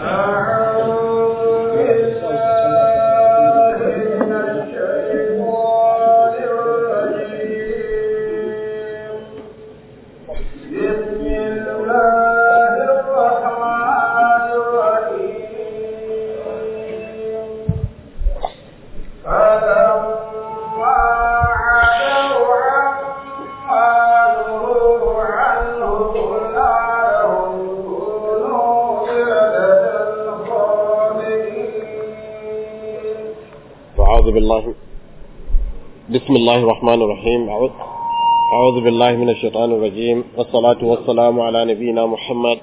أعوذ بالله بسم الله الرحمن الرحيم أعوذ أعوذ بالله من الشيطان الرجيم والصلاة والسلام على نبينا محمد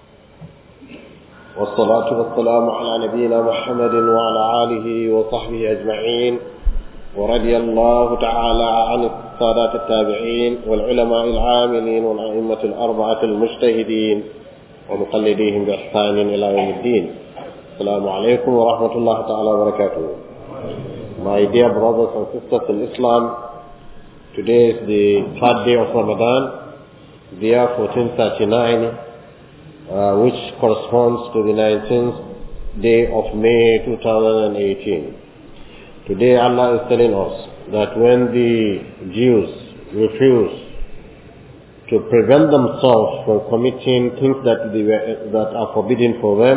والصلاة والسلام على نبينا محمد وعلى آله وصحبه أجمعين ورضي الله تعالى عن السادات التابعين والعلماء العاملين والأئمة الأربعة المجتهدين ومقلديهم بإحسان إلى يوم الدين السلام عليكم ورحمة الله تعالى وبركاته My dear brothers and sisters in Islam, today is the third day of Ramadan, the year 1439, uh, which corresponds to the 19th day of May 2018. Today Allah is telling us that when the Jews refuse to prevent themselves from committing things that, they were, that are forbidden for them,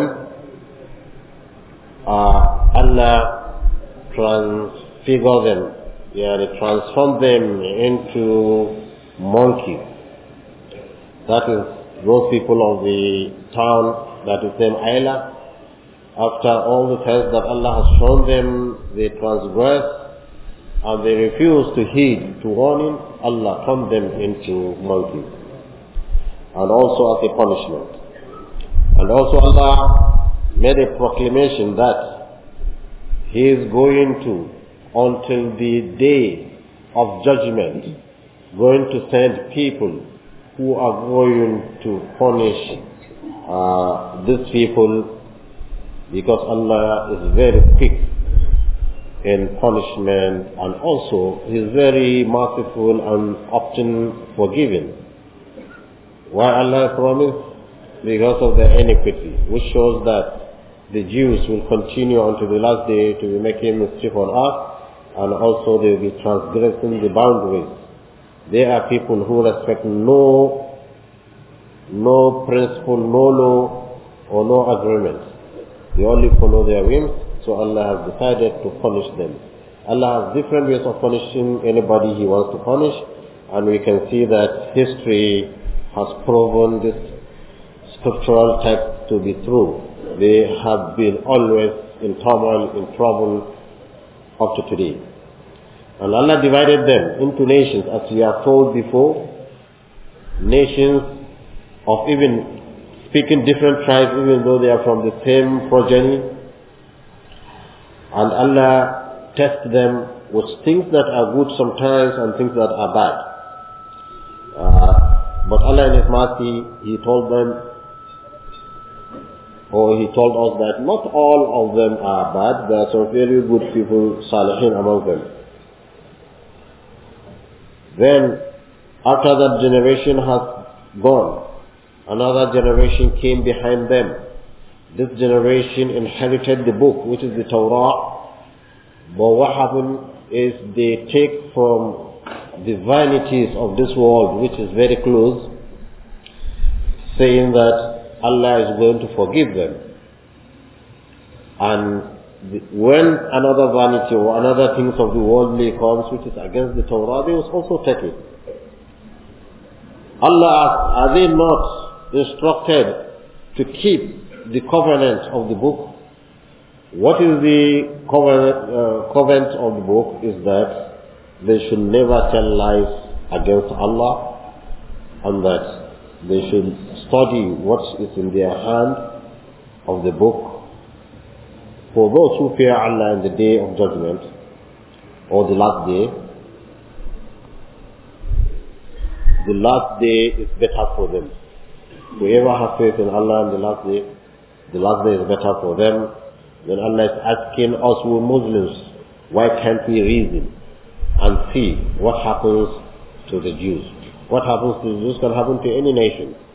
uh, Allah transfigure them, yeah, transform them into monkeys. That is those people of the town that is named Ayla. After all the tests that Allah has shown them, they transgress and they refuse to heed to warning, Allah turned them into monkeys. And also as a punishment. And also Allah made a proclamation that he is going to, until the day of judgment, going to send people who are going to punish uh, these people because Allah is very quick in punishment and also He is very merciful and often forgiving. Why Allah promised? Because of their iniquity, which shows that the Jews will continue until the last day to be making mischief on earth and also they will be transgressing the boundaries. They are people who respect no, no principle, no law or no agreement. They only follow their whims, so Allah has decided to punish them. Allah has different ways of punishing anybody He wants to punish and we can see that history has proven this scriptural text to be true they have been always in turmoil, in trouble up to today. And Allah divided them into nations, as we are told before, nations of even speaking different tribes, even though they are from the same progeny. And Allah tests them with things that are good sometimes and things that are bad. Uh, but Allah in His mercy, He told them or he told us that not all of them are bad, there are some very good people, salihin among them. Then, after that generation has gone, another generation came behind them. This generation inherited the book, which is the Torah. But what happened is they take from the vanities of this world, which is very close, saying that Allah is going to forgive them. And the, when another vanity or another things of the worldly comes which is against the Torah, they will also take it. Allah asks, are they not instructed to keep the covenant of the book? What is the covenant, uh, covenant of the book is that they should never tell lies against Allah and that they should study what is in their hand of the book for those who fear Allah in the day of judgment or the last day, the last day is better for them. Whoever has faith in Allah in the last day, the last day is better for them. Then Allah is asking us, we Muslims, why can't we reason and see what happens to the Jews? What happens to the Jews can happen to any nation.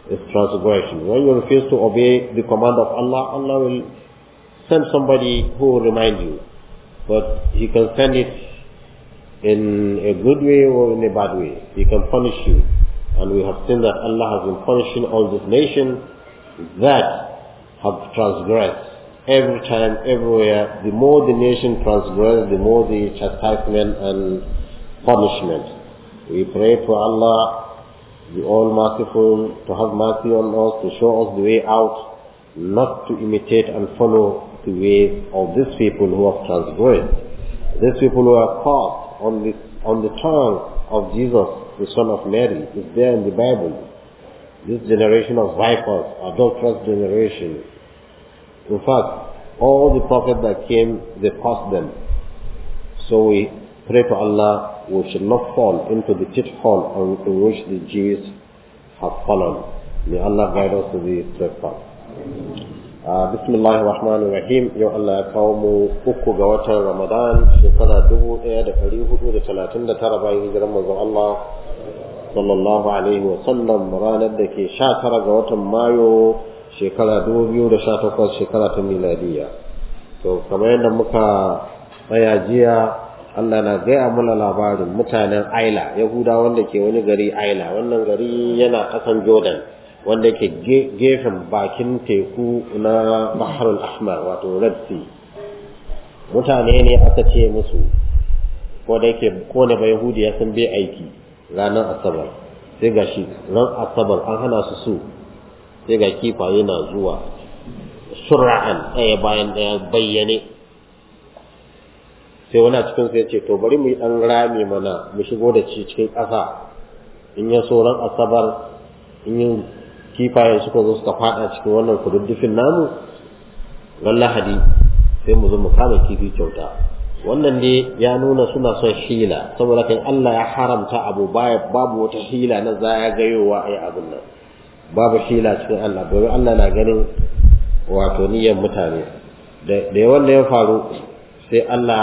is transgression. When you refuse to obey the command of Allah, Allah will send somebody who will remind you. But He can send it in a good way or in a bad way. He can punish you. And we have seen that Allah has been punishing all these nations that have transgressed. Every time, everywhere, the more the nation transgress, the more the chastisement and punishment. We pray for Allah, the All Merciful, to have mercy on us, to show us the way out, not to imitate and follow the ways of these people who have transgressed. These people who are caught on the, on the tongue of Jesus, the son of Mary, is there in the Bible. This generation of vipers, adulterous generation. In fact, all the prophets that came, they passed them. So we pray to Allah, we should not fall into the pitfall in which the Jews have fallen. May Allah guide us to the straight path. bismillahir rahmanir rahim yau Allah ya kawo mu uku ga watan Ramadan shekara dubu ɗaya da ɗari hudu da talatin da tara bayan hijiran manzon Allah sallallahu alaihi wa sallam ranar da ke sha tara ga watan Mayu shekara dubu biyu da sha takwas shekara ta miladiya to kamar yadda muka tsaya jiya Allah na gaya mana labarin mutanen Aila Yahuda wanda ke wani gari Aila wannan gari yana ƙasan Jordan wanda ke gefen bakin teku na Baharul Ahmar wato Red Sea mutane ne aka ce musu ko da yake ko ne ba Yahudi ya san bai aiki ranar Asabar sai ga shi ran Asabar an hana su su sai ga kifaye na zuwa sura'an ɗaya bayan ɗaya bayyane sai wani a cikin sai ce to bari mu yi ɗan rami mana mu shigo da ci cikin ƙasa in ya so ran Asabar in yi kifaye suka zo suka fada cikin wannan kududdufin namu ran lahadi sai mu zo mu kama kifi kyauta wannan ne ya nuna suna son hila saboda kan Allah ya haramta abu baya babu wata hila na zagayowa a yi abin nan babu hila cikin Allah domin Allah na ganin wato niyyar mutane da yawan da ya faru sai Allah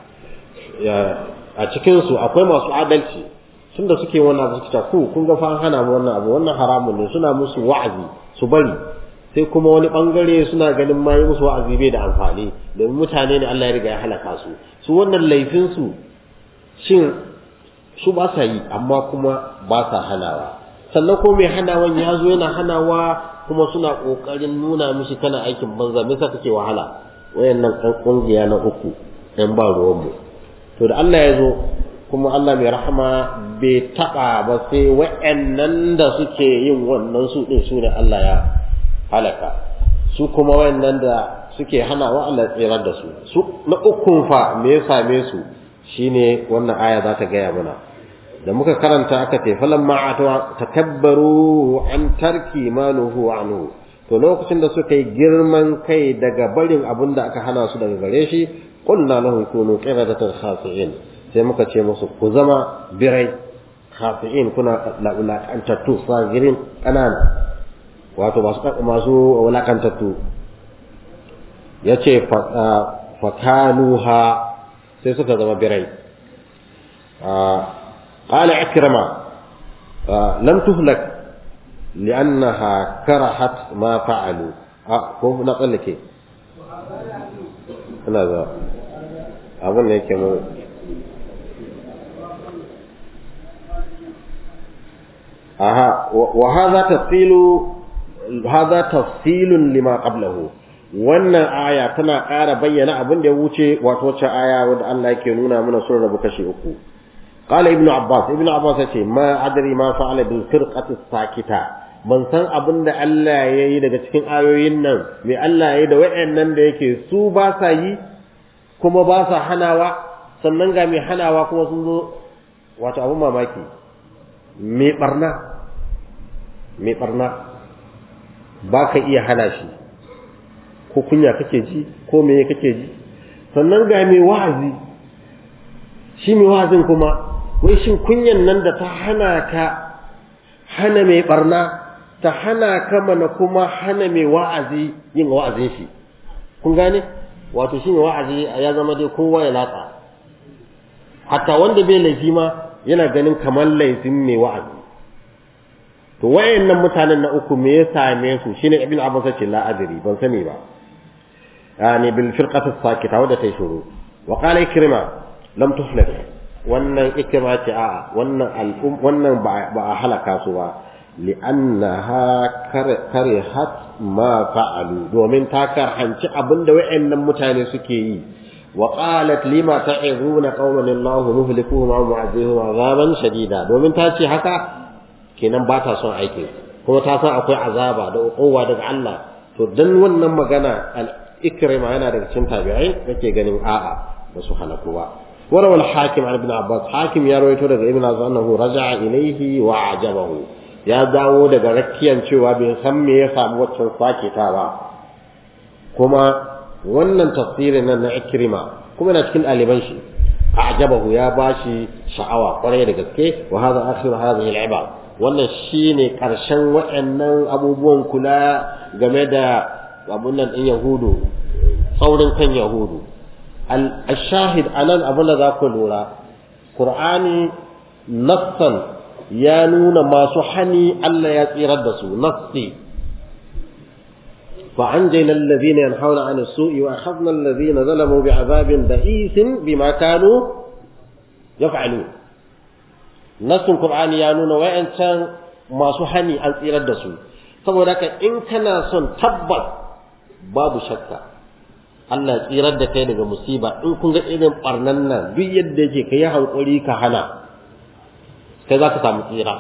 a cikinsu akwai masu adalci tun da suke wannan abu suka ku kun ga fa hana mu wannan abu wannan haramun ne suna musu wa'azi su bari sai kuma wani bangare suna ganin ma yi musu wa'azi bai da amfani domin mutane ne Allah ya riga ya halaka su su wannan laifin su shin su ba sa yi amma kuma ba sa hanawa sannan ko mai hanawan ya zo yana hanawa kuma suna kokarin nuna mishi kana aikin banza me yasa kake wahala wayannan kan kungiya na uku ɗan ba ruwan mu to da Allah ya zo kuma Allah mai rahama bai taɓa ba sai wa'annan da suke yin wannan su ɗin su ne Allah ya halaka su kuma wa'annan da suke hana wa Allah tsirar da su su na ukun fa me ya same su shine wannan aya za ta gaya mana da muka karanta aka ce falan ma takabbaru an tarki ma nuhu anhu to lokacin da suka yi girman kai daga barin abin da aka hana su daga gare shi qulna lahum kunu qiradatan khasi'in sai muka ce musu ku zama birai khafi'in kuna wulakantattu sagirin ƙanana wato masu wulakantattu ya ce fakanuha sai suka zama birai ƙala ikrama lam tuhlak li'annaha karahat ma fa'alu ko na tsallake ina za abin da yake mu aha wa hadha tafsilu hadha tafsilun lima qablahu wannan aya tana ƙara bayyana abin da ya wuce wato wacce aya wanda Allah yake nuna mana sun rabu kashi uku qala ibnu abbas ibnu abbas yace ma adri ma fa'ala bil firqati sakita ban san abin da Allah ya yi daga cikin ayoyin nan me Allah ya yi da wayannan da yake su ba sa yi kuma ba sa hanawa sannan ga mai hanawa kuma sun zo wato abin mamaki mai barna mai barna ba ka iya hana shi ko kunya kake ji ko meye kake ji sannan ga mai wa'azi shi mai wa'azin kuma wai shin kunyan nan da ta hana ka hana mai barna ta hana ka mana kuma hana mai wa'azi yin wa'azin shi kun gane wato shi mai wa'azi ya zama dai kowa ya latsa hatta wanda bai laifi ma yana ganin kamar laifin mai wa'azi to wayannan mutanen na uku me ya same su shine ibn abbas ce la adri ban sani ba yani bil firqati sakita wadda ta shuru wa qala ikrima lam tuflih wannan ikrima ce a wannan al'um wannan ba a halaka su ba li'annaha karihat ma fa'alu domin ta karhanci abinda wayannan mutane suke yi wa qalat lima ta'izuna qauman Allahu muhlikuhum wa mu'adhibuhum 'adaban shadida domin ta ce haka kenan ba ta son aikin kuma ta san akwai azaba da uquwa daga Allah to dan wannan magana al-ikrima yana daga cikin tabi'ai yake ganin a'a ba su halaku ba warawa al-hakim an ibn abbas hakim ya rawaito daga ibn abbas annahu raja'a ilayhi wa ajabahu ya dawo daga rakkiyan cewa bai san me ya samu waccan sake ta ba kuma wannan tafsirin nan na ikrima kuma na cikin ɗaliban shi a'jabahu ya bashi sha'awa kwarai da gaske wa hadha akhiru hadhihi al-ibad wannan shine karshen waɗannan abubuwan kula game da abun nan ɗin yahudu saurin kan yahudu al-shahid anan abin da za ku lura qur'ani nassan ya nuna masu hani Allah ya tsirar da su nassi فأنجينا الذين ينحون عن السوء وأخذنا الذين ظلموا بعذاب بئيس بما كانوا يفعلون نص القرآن يانون وإن كان ما سحني أن يردسوا saboda haka in kana son tabbas babu shakka Allah tsirar da kai daga musiba in kun ga irin barnan nan duk yadda yake kai hankuri ka hana kai za ka samu tsira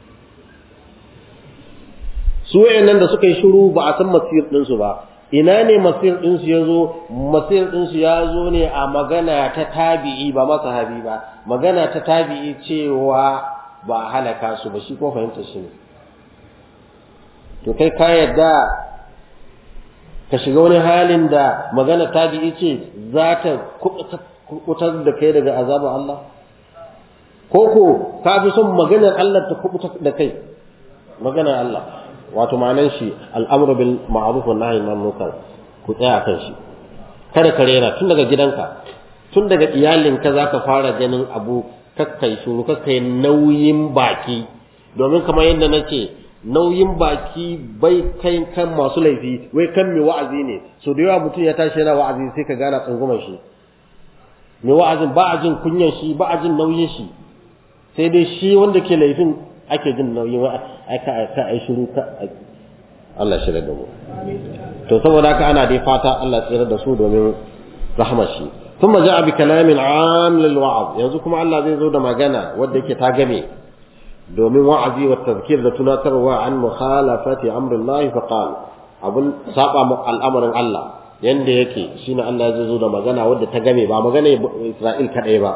su wayannan da suka yi shiru ba a san masir ɗinsu ba ina ne masir ɗinsu ya zo masir ɗinsu ya zo ne a magana ta tabi'i ba masahabi ba magana ta tabi'i cewa ba halaka su ba shi ko fahimta shi ne to kai ka yadda ka shiga wani halin da magana tabi'i ce za ta kubutar da kai daga azabar Allah ko ko ka fi son maganar Allah ta kubutar da kai maganar Allah wato ma'anan shi al'amru bil ma'ruf wa nahyi anil munkar ku tsaya kan shi kada ka rera tun daga gidanka tun daga iyalinka zaka fara ganin abu kakkai shuru kakkai nauyin baki domin kamar yadda nace nauyin baki bai kai kan masu laifi wai kan mai wa'azi ne so da yawa mutum ya tashi yana wa'azi sai ka gana tsangumar shi mai wa'azin ba a jin kunyan shi ba a jin nauyin shi sai dai shi wanda ke laifin ake jin nauyin aika aika ai shiru ka Allah shi da mu to saboda haka ana dai fata Allah tsira da su domin rahmar shi thumma ja'a bi kalamin 'am lil wa'z yanzu kuma Allah zai zo da magana wanda yake ta game domin wa'azi wa tazkir da tunatarwa an mukhalafati amrillahi fa qala abun saba mu al'amarin Allah yanda yake shine Allah zai zo da magana wadda ta game ba magana Isra'il kadai ba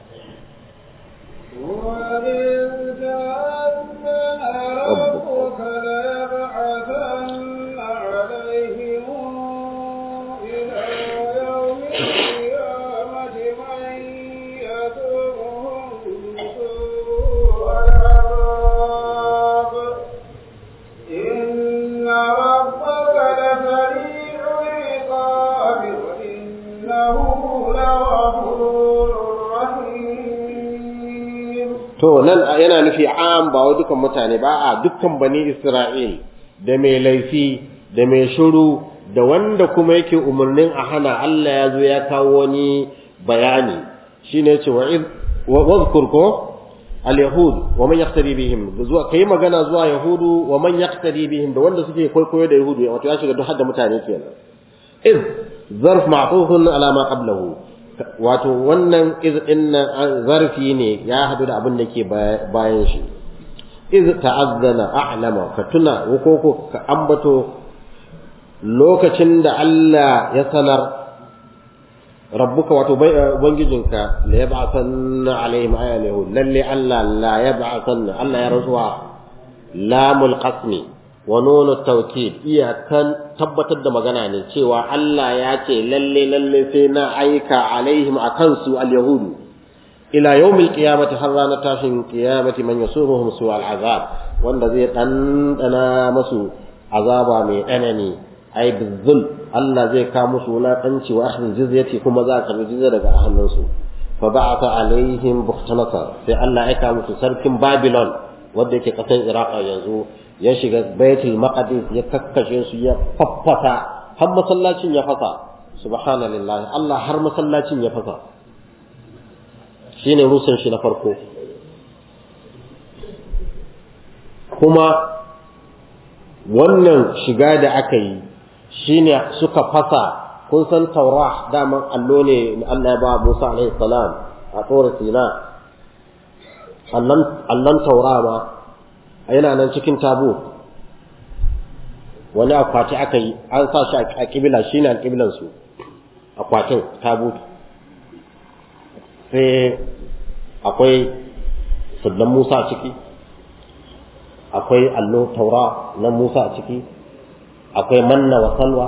to nan yana nufi am ba wa dukan mutane ba a dukkan bani Isra'il da mai laifi da mai shuru da wanda kuma yake umarnin a hana Allah ya zo ya kawo wani bayani shine yace wa id wadhkur ko al-yahud wa man yaqtadi bihim zuwa kai magana zuwa yahudu wa man yaqtadi bihim da wanda suke kwaikwayo da yahudu wato ya shiga duk hadda mutane kenan iz zarf ma'tufun ala ma qablahu wato wannan iz din zarfi ne ya hadu da abin da ke bayan shi iz ta'azzana a'lama ka tuna ko ka ambato lokacin da Allah ya sanar rabbuka wato ubangijinka la yab'athanna alaihim ayyahu lalle Allah la yab'athanna Allah ya rasuwa lamul qasmi wa nunu tawkid iyakan tabbatar da magana ne cewa Allah ya ce lalle lalle sai na aika alaihim akan su al-yahudu ila yawmil qiyamati har ranar tashin qiyamati man yasuruhum su al-azab wanda zai dandana masu azaba mai tsanani ai bizul Allah zai ka musu wulaƙanci wa akhdhi jizyati kuma za ka karbi jizya daga hannunsu fa ba'atha alaihim bukhtanasar sai Allah ya ka musu sarkin Babylon wanda yake ƙasar iraq yanzu ya shiga baitul maqdis ya kakkashe su ya faffata har masallacin ya fasa subhanallahi Allah har masallacin ya fasa shine rusun shi na farko kuma wannan shiga da aka yi shine suka fasa kun san taura daman allo ne Allah ya ba Musa alaihi salam a tsora Sina allon taura ma yana nan cikin tabu wani akwati aka yi an sa shi a kibila shine alkiblan su akwatin tabu sai akwai sudan Musa a ciki akwai allo taura na Musa a ciki akwai manna wa salwa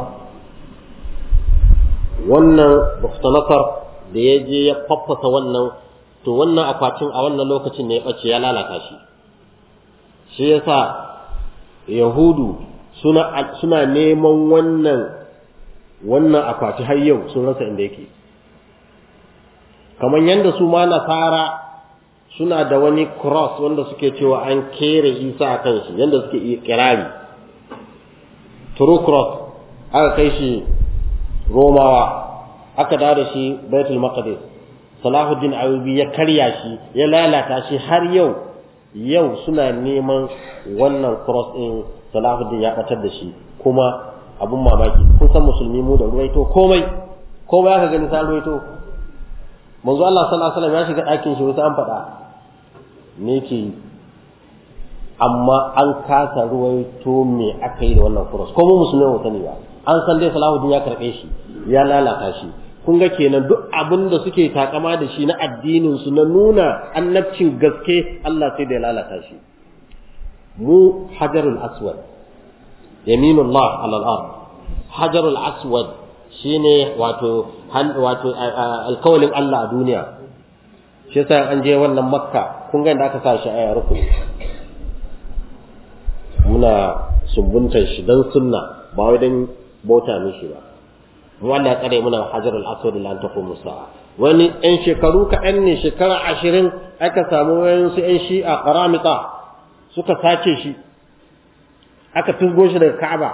wannan Buktanasar da ya je ya faffasa wannan to wannan akwatin a wannan lokacin ne ya ɓace ya lalata shi shi yasa yahudu suna suna neman wannan wannan akwati har yau sun rasa inda yake kamar yadda su ma nasara suna da wani cross wanda suke cewa an kere isa a kan shi yadda suke kirari true cross aka kai shi romawa aka dawo da shi baitul maqdis salahuddin ayubi ya karya shi ya lalata shi har yau yau suna neman wannan cross din salahuddin ya batar da shi kuma abun mamaki kun san musulmi mu da ruwaito komai komai aka gani sa ruwaito manzo Allah sallallahu alaihi wasallam ya shiga ɗakin shi wasu an faɗa me ke amma an kasa ruwaito me aka yi da wannan cross ko mu musulmi mu sani ba an san dai salahuddin ya karɓe shi ya lalata shi kun ga kenan duk abin da suke takama da shi na addinin su na nuna annabcin gaske Allah sai da ya lalata shi mu hajarul aswad yaminullah ala al-ard hajarul aswad shine wato wato alkawalin Allah a duniya shi yasa an je wannan makka kun ga inda aka sa shi a rukuni muna sumbuntar shi dan sunna ba wai dan bauta mishi ba mu Allah ya tsare muna hajarul aswad lan taqumu sa'a wani ɗan shekaru kaɗan ne shekara ashirin aka samu wayansu ƴan shi'a qaramita suka sace shi aka tusgo shi daga Ka'aba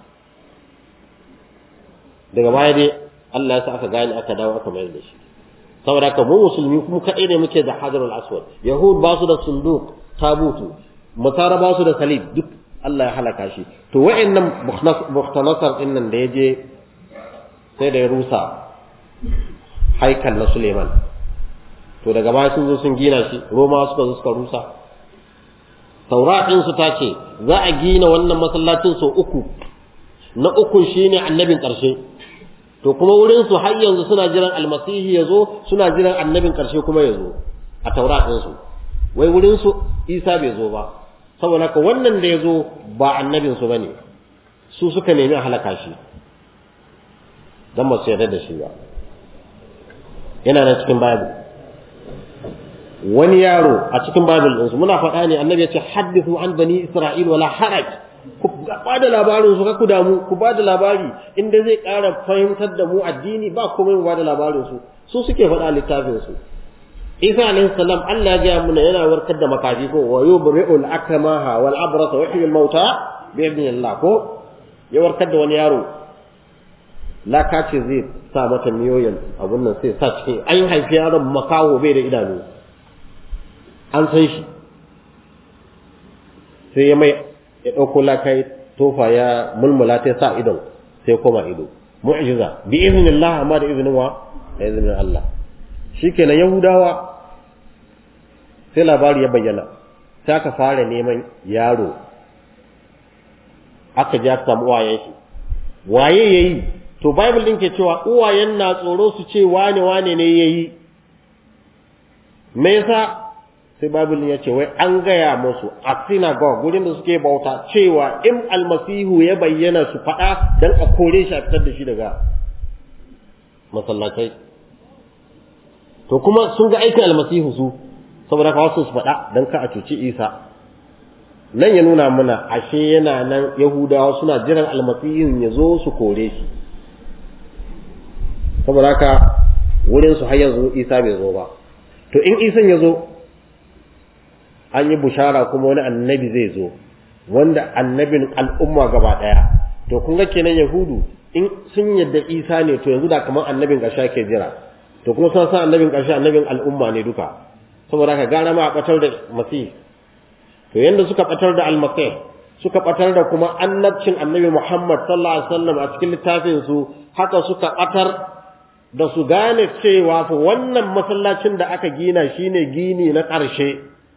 daga baya dai Allah ya sa aka gane aka dawo aka mayar da shi saboda haka mu musulmi kuma kaɗai ne muke da hajarul aswad yahud ba su da sunduk tabutu masara ba su da salib duk Allah ya halaka shi to wa'annan muhtanasar din nan da ya je sai da ya rusa haikal na Suleiman to daga baya sun zo sun gina shi Roma suka zo suka rusa Tauratin su ta ce za a gina wannan masallacin sau uku na uku shine annabin ƙarshe to kuma wurin su har yanzu suna jiran almasihi ya zo suna jiran annabin ƙarshe kuma ya zo a tauratin su wai wurin su Isa bai zo ba saboda ka wannan da ya zo ba annabin su bane su suka nemi a halaka shi dan ba su yarda da shi ba yana nan cikin bible wani yaro a cikin bible ɗinsu muna faɗa ne annabi ya ce haddithu an bani isra'il wala haraj ku ba da labarin su ku damu ku ba da labari inda zai ƙara fahimtar da mu addini ba komai mu ba da labarin su su suke faɗa littafin su Isa alaihi salam Allah ya gaya muna yana warkar da makafi ko wa yubri'ul akmaha wal abrasa wa yuhyil mauta bi idnillah ko ya warkar da wani yaro laka ce zai sa mata miyoyin abun nan sai sa cikin an haifi yaron makaho bai da idanu an san shi sai ya mai ya ɗauko laka ya tofa ya mulmula ta sa idon sai koma ido mu'jiza bi iznillah amma da izinin wa da izinin Allah shikenan yahudawa sai labari ya bayyana sai aka fara neman yaro aka ji aka samu uwayen shi waye yayi to bible din ke cewa uwayen na tsoro su ce wane wane ne yayi me yasa sai bible din ya ce wai an gaya musu a synagogue gurin da suke bauta cewa in almasihu ya bayyana su faɗa dan a kore shi a fitar da shi daga masallatai to kuma sun ga aikin almasihu su saboda ka wasu su faɗa dan ka a cuci isa nan ya nuna mana ashe yana nan yahudawa suna jiran almasihun ya zo su kore shi saboda haka wurin su har yanzu isa bai zo ba to in isan ya zo an yi bushara kuma wani annabi zai zo wanda annabin al'umma gaba daya to kun ga kenan yahudu in sun yadda isa ne to yanzu da kamar annabin ƙarshe ke jira to kuma sun san annabin ƙarshe annabin al'umma ne duka saboda haka gara ma a batar da masih to yanda suka batar da almasih suka batar da kuma annabcin annabi muhammad sallallahu alaihi wasallam a cikin littafin su haka suka batar da su gane cewa fa wannan masallacin da aka gina shine gini na ƙarshe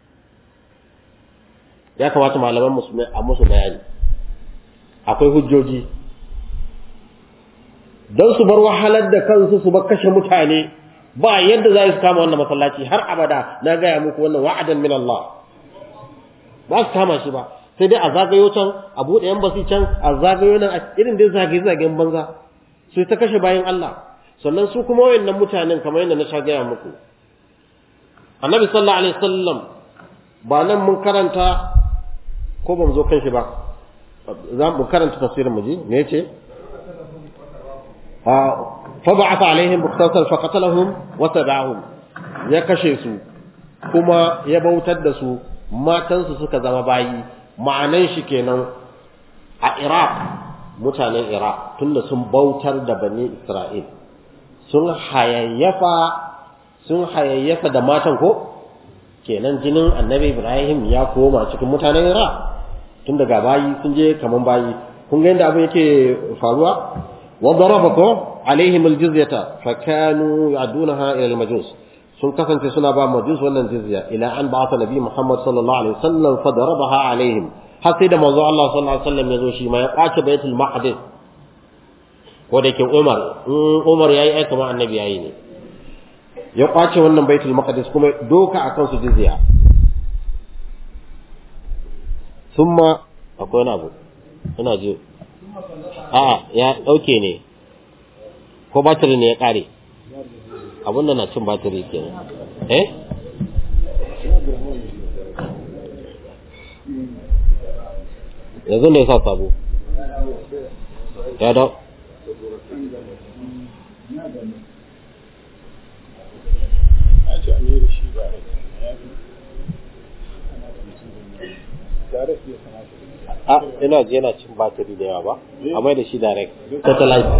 ya kamata malaman musulmai a musu bayani akwai hujjoji don su bar wahalar da kansu su bar kashe mutane ba yadda za su kama wannan masallaci har abada na gaya muku wannan wa'adan min Allah ba su kama shi ba sai dai a zagayo can a buɗe yan basi can a zagayo nan a irin dai zage-zagen banza su ta kashe bayan Allah sannan su kuma wayannan mutanen kamar yadda na sha gaya muku annabi sallallahu alaihi wasallam ba nan mun karanta ko ba mu zo kan shi ba za mu karanta tafsirin mu ji me yace fa ba'atha alaihim buqtatan fa qatalahum wa tabi'ahum ya kashe su kuma ya bautar da su matansu suka zama bayi ma'anan shi kenan a Iraq mutanen Iraq tunda sun bautar da bani Isra'il sun hayayyafa sun hayayyafa da matan ko kenan jinin annabi Ibrahim ya koma cikin mutanen Iraq tun daga bayi sun je kaman bayi kun ga yadda abin yake faruwa wa darabakum alaihim aljizyata fa kanu ya'dunaha ila almajus sun kasance suna ba majus wannan jizya ila an ba'atha nabi Muhammad sallallahu alaihi wasallam fa darabaha alaihim har sai da manzo Allah sallallahu alaihi wasallam ya zo shi ma ya kwace baitul maqdis ko da ke Umar in Umar yayi aika ma annabi yayi ne ya kwace wannan baitul maqdis kuma doka akan su jizya thumma akwai wani abu ina ji a ya dauke ne ko batiri ne ya kare abun da na cin batiri kenan eh yanzu ne sa sabo ya da a ina ji yana cin batiri da yawa ba a mai da shi direct satellite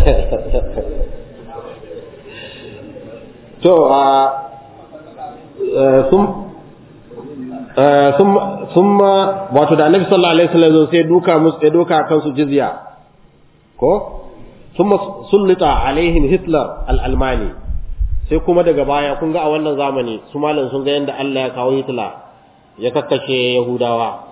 to a sun sun wato da annabi sallallahu alaihi wasallam sai duka musu sai duka kan su jizya ko thumma sullita alaihim hitler al-almani sai kuma daga baya kun ga a wannan zamani su malam sun ga yanda Allah ya kawo hitler ya kakkashe yahudawa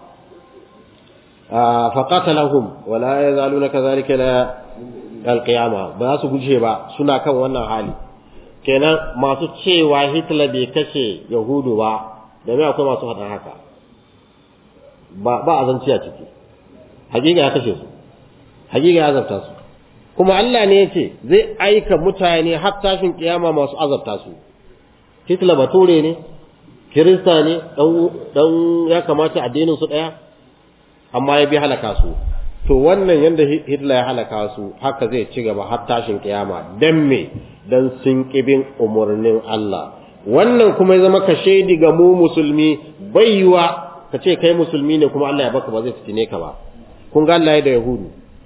فقاتلهم ولا يزالون كذلك الى القيامه ba su guje ba suna kan wannan hali kenan masu cewa Hitler bai kashe Yahudu ba da me akwai masu faɗa haka ba ba azanci a ciki hakika ya kashe su hakika ya azabta su kuma Allah ne yace zai aika mutane har tashin kiyama masu azabta su Hitler bature ne Kirista ne dan dan ya kamata addinin su daya amma ya bi halaka su to wannan yanda Hitler ya halaka su haka zai ci gaba har tashin kiyama dan me dan sun kibin umurnin Allah wannan kuma ya zama ka shaidi ga mu musulmi baiwa ka ce kai musulmi ne kuma Allah ya baka ba zai fitine ka ba kun ga Allah ya da yahudu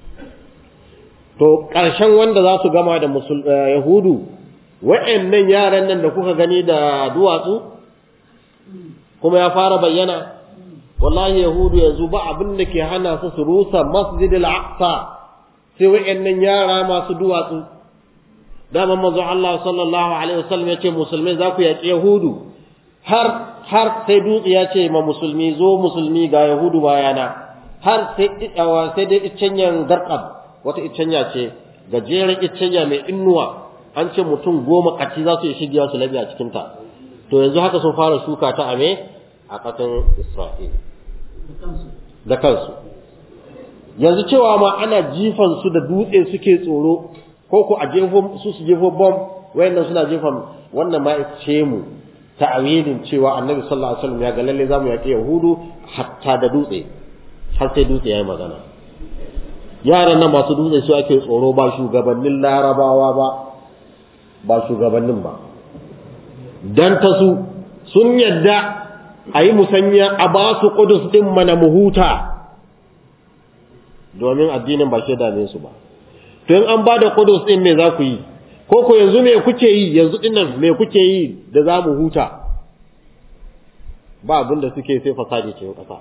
to ƙarshen wanda za su gama da yahudu wa'annan yaran nan da kuka gani da duwatsu kuma ya fara bayyana wallahi yahudu yanzu ba abin da ke hana su su rusa masjidil aqsa sai wayannan yara masu duwatsu dama manzo Allah sallallahu alaihi wasallam yace musulmai za ku yaki yahudu har har sai dutse ya ce ma musulmi zo musulmi ga yahudu bayana har sai sai dai iccenyan garqab wata iccenya ce gajeren iccenya mai innuwa an ce mutum goma kaci za su yi shigiya su labi a cikinta to yanzu haka sun fara shuka ta a me a ƙasan Isra'ila da kansu yanzu cewa ma ana jifan su da dutse suke tsoro ko ko a jefo su su jefo bomb wayannan suna jefan wannan ma ce mu ta'awilin cewa annabi sallallahu alaihi wasallam ya ga lalle zamu yaƙi yahudu hatta da dutse har sai dutse yayi magana yaran nan masu dutse su ake tsoro ba shugabannin larabawa ba ba shugabannin ba dan ta su sun yadda a yi musanya a ba su ƙudus ɗin mana mu huta domin addinin ba shi dame su ba to in an ba da ƙudus ɗin me za ku yi ko ko yanzu me kuke yi yanzu ɗin nan me kuke yi da za mu huta ba abin da suke sai fasadi cikin ƙasa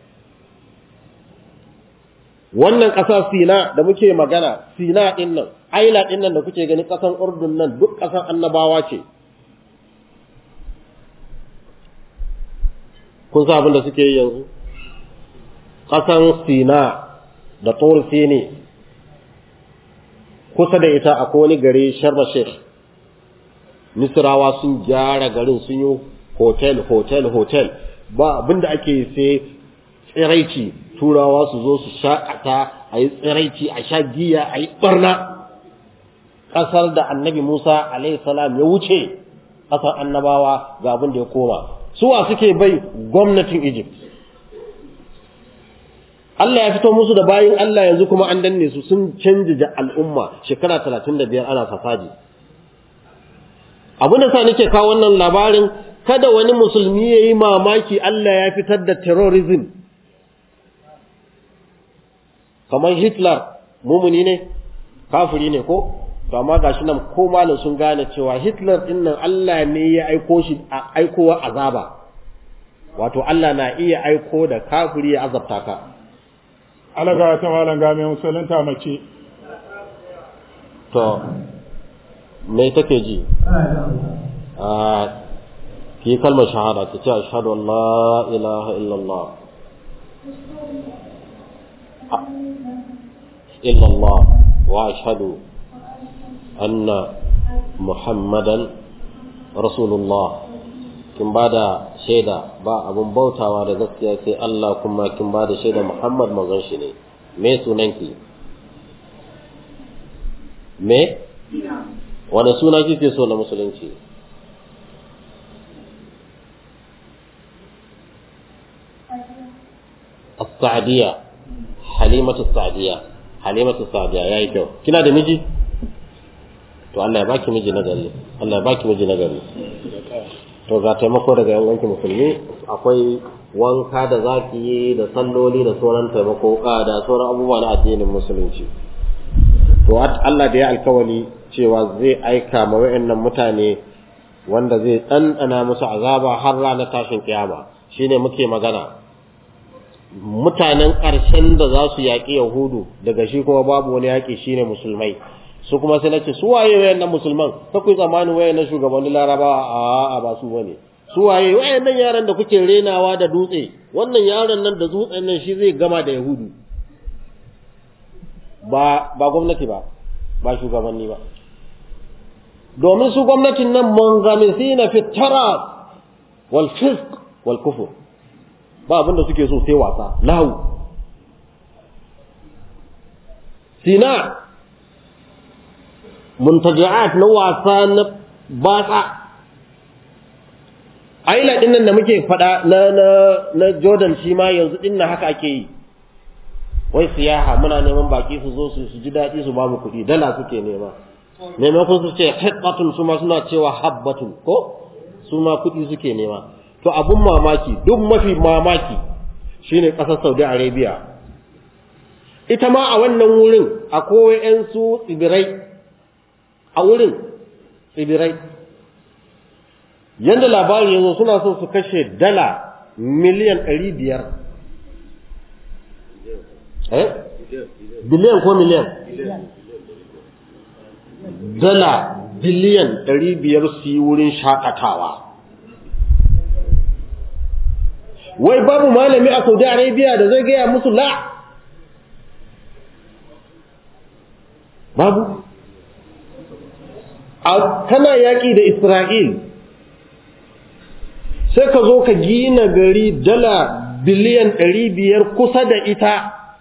wannan ƙasa sina da muke magana sina ɗin nan aila ɗin nan da kuke gani ƙasan urdun nan duk ƙasan annabawa ce kun sa abin da suke yi yanzu ƙasan sina da tur sini kusa da ita akwai wani gari sharma sheikh misrawa sun gyara garin sun yi hotel hotel hotel ba abin da ake sai tsiraici turawa su zo su sha'ata a yi tsiraici a sha giya a yi ɓarna ƙasar da annabi musa salam ya wuce ƙasar annabawa ga abin da ya koma suwa suke bai gwamnatin Egypt. Allah ya fito musu da bayin Allah yanzu kuma an danne su sun canja al'umma shekara talatin da biyar ana fasadi. Abin da sa nake kawo wannan labarin kada wani musulmi ya yi mamaki Allah ya fitar da terrorism. Kamar Hitler mumuni ne, kafiri ne ko? to amma gashi nan ko malam sun gane cewa Hitler din nan Allah ne ya aiko shi a aikowa azaba wato Allah na iya aiko da kafiri ya azabta ka alaga ta malam ga mai musulunta mace to me take ji a ki kalmar shahada ki ce ashhadu an la ilaha illallah illallah wa ashhadu anna muhammadan rasulullah kin ba da shaida ba abun bautawa da gaskiya sai Allah kuma kin ba da shaida Muhammad manzon shi ne me sunanki me wani suna kike so na musulunci as-sa'diya halimatu as-sa'diya halimatu as-sa'diya yayi kyau kina da miji to Allah ya baki miji na gari Allah ya baki miji na gari to ga taimako daga yan wanki musulmi akwai wanka da zaki yi da salloli da sauran taimako da sauran abubuwa na addinin musulunci to Allah da ya alkawali cewa zai aika ma wayannan mutane wanda zai ɗanɗana musu azaba har ranar tashin kiyama shine muke magana mutanen ƙarshen da za su yaƙi yahudu daga shi kuma babu wani yaƙi shine musulmai su kuma sai nace su waye wayannan musulman ka ku tsammanin wayannan shugabannin larabawa a a ba su bane su waye wayannan yaran da kuke renawa da dutse wannan yaron nan da dutsen nan shi zai gama da yahudu ba ba gwamnati ba ba shugabanni ba domin su gwamnatin nan mungamisina fi taraf wal fisq wal kufur ba abin da suke so sai wasa lahu sina muntaji'at na wasa na batsa aila din nan da muke fada na na na Jordan shi ma yanzu din nan haka ake yi wai siyaha muna neman baki su zo su ji daɗi su ba mu kuɗi dala suke nema maimakon su ce hiqqatun su ma suna cewa habbatun ko su ma kuɗi suke nema to abun mamaki duk mafi mamaki shine ƙasar Saudi Arabia ita ma a wannan wurin akwai 'yan su tsibirai a wurin tsibirai yadda labari yanzu suna son su kashe dala miliyan ɗari biyar eh biliyan ko miliyan dala biliyan ɗari biyar su yi wurin shakatawa wai babu malami a saudi arabia da zai gaya musu la babu kana yaƙi da Isra'il, sai ka zo ka gina gari dala biliyan ɗari biyar kusa da ita,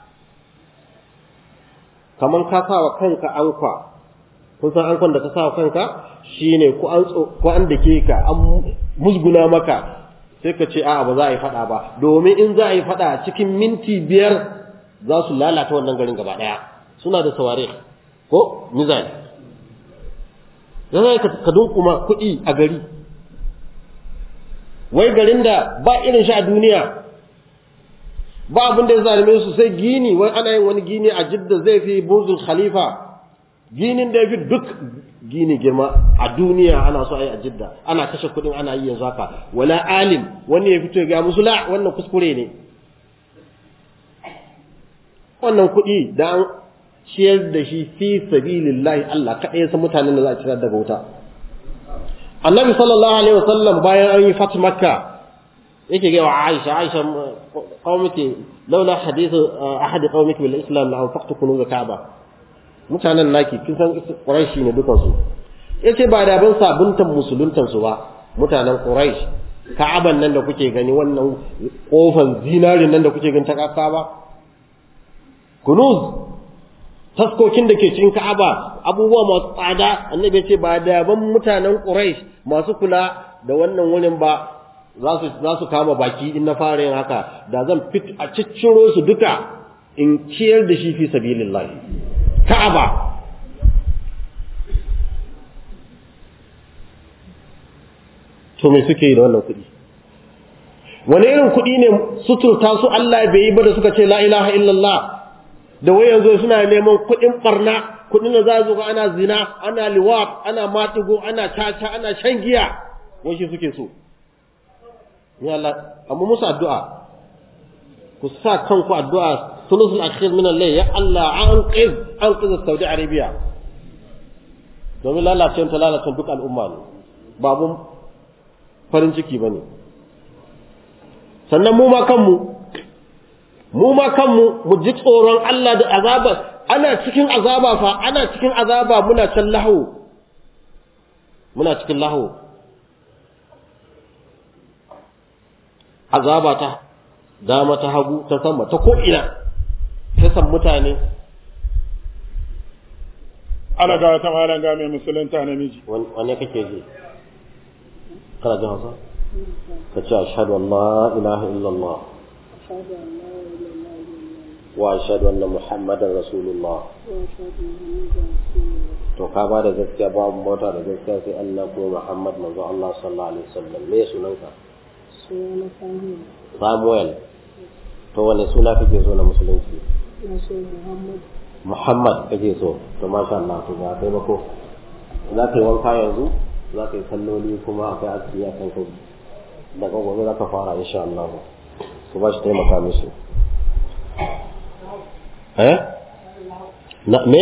kamar ka sa wa kanka ankwa, kun san ankwan da ka sa wa kanka shi ne ko an da ke ka an musguna maka sai ka ce a'a ba za a yi faɗa ba, domin in za a yi faɗa cikin minti biyar za su lalata wannan garin gaba ɗaya, suna da saware ko mizali. da za ka dunkuma kuɗi a gari wai garin da ba irin shi a duniya ba abin da ya zalime su sai gini wai ana yin wani gini a jidda zai fi burzul khalifa ginin da ya fi duk gini girma a duniya ana so a yi a jidda ana kashe kuɗin ana yi yanzu haka wala alim wani ya fito ya ga musu la wannan kuskure ne wannan kuɗi da an ciyar da shi fi sabilillahi Allah kaɗai ya san mutanen da za a ciyar daga wuta annabi sallallahu alaihi wasallam bayan an yi fat makka yake ga wa aisha aisha qaumiki laula hadithu ahad qaumiki bil islam la anfaqtu kunuz ka'ba mutanen naki kin san quraishi ne dukan su yace ba da ban sabuntan musuluntan su ba mutanen quraish ka'aban nan da kuke gani wannan kofan zinarin nan da kuke gani ta kasa ba kunuz taskokin da ke cikin Ka'aba abubuwa masu tsada annabi ya ce ba da ban mutanen Quraysh masu kula da wannan wurin ba za su za su kama baki in na fara yin haka da zan fit a cicciro su duka in ciyar da shi fi sabilillah Ka'aba to me suke yi da wannan kuɗi wani irin kuɗi ne suturta su Allah bai yi ba da suka ce la ilaha illallah da wai yanzu suna neman kuɗin barna kuɗin da za su ga ana zina ana liwat ana matigo ana caca ana shan giya wai shi suke so ya Allah amma musu addu'a ku sa kanku addu'a sulusul akhir min al-layl ya Allah an qiz an qiz Saudi Arabia domin lalacewar ta lalacewar duk al'umma ne babu farin ciki bane sannan mu ma kanmu mu ma kanmu mu ji tsoron Allah da azaba ana cikin azaba fa ana cikin azaba muna can lahu muna cikin lahu azaba ta dama ta hagu ta sama ta ko ina ta san mutane ana ga ta malan ga mai musulunta namiji wanne kake ji kana jin hausa ka ce ashhadu an la ilaha illallah واشهد ان محمدا رسول الله to ka ba da gaskiya babu mota da gaskiya sai Allah ko Muhammad manzo Allah sallallahu alaihi wasallam me sunanka Samuel to wane suna kake so na musulunci Muhammad kake so to masha Allah to ga kai mako za ka yi wanka yanzu za ka yi salloli kuma akwai asiri a kan kai daga gobe za ka fara insha Allah ku ba shi taimaka mishi eh na me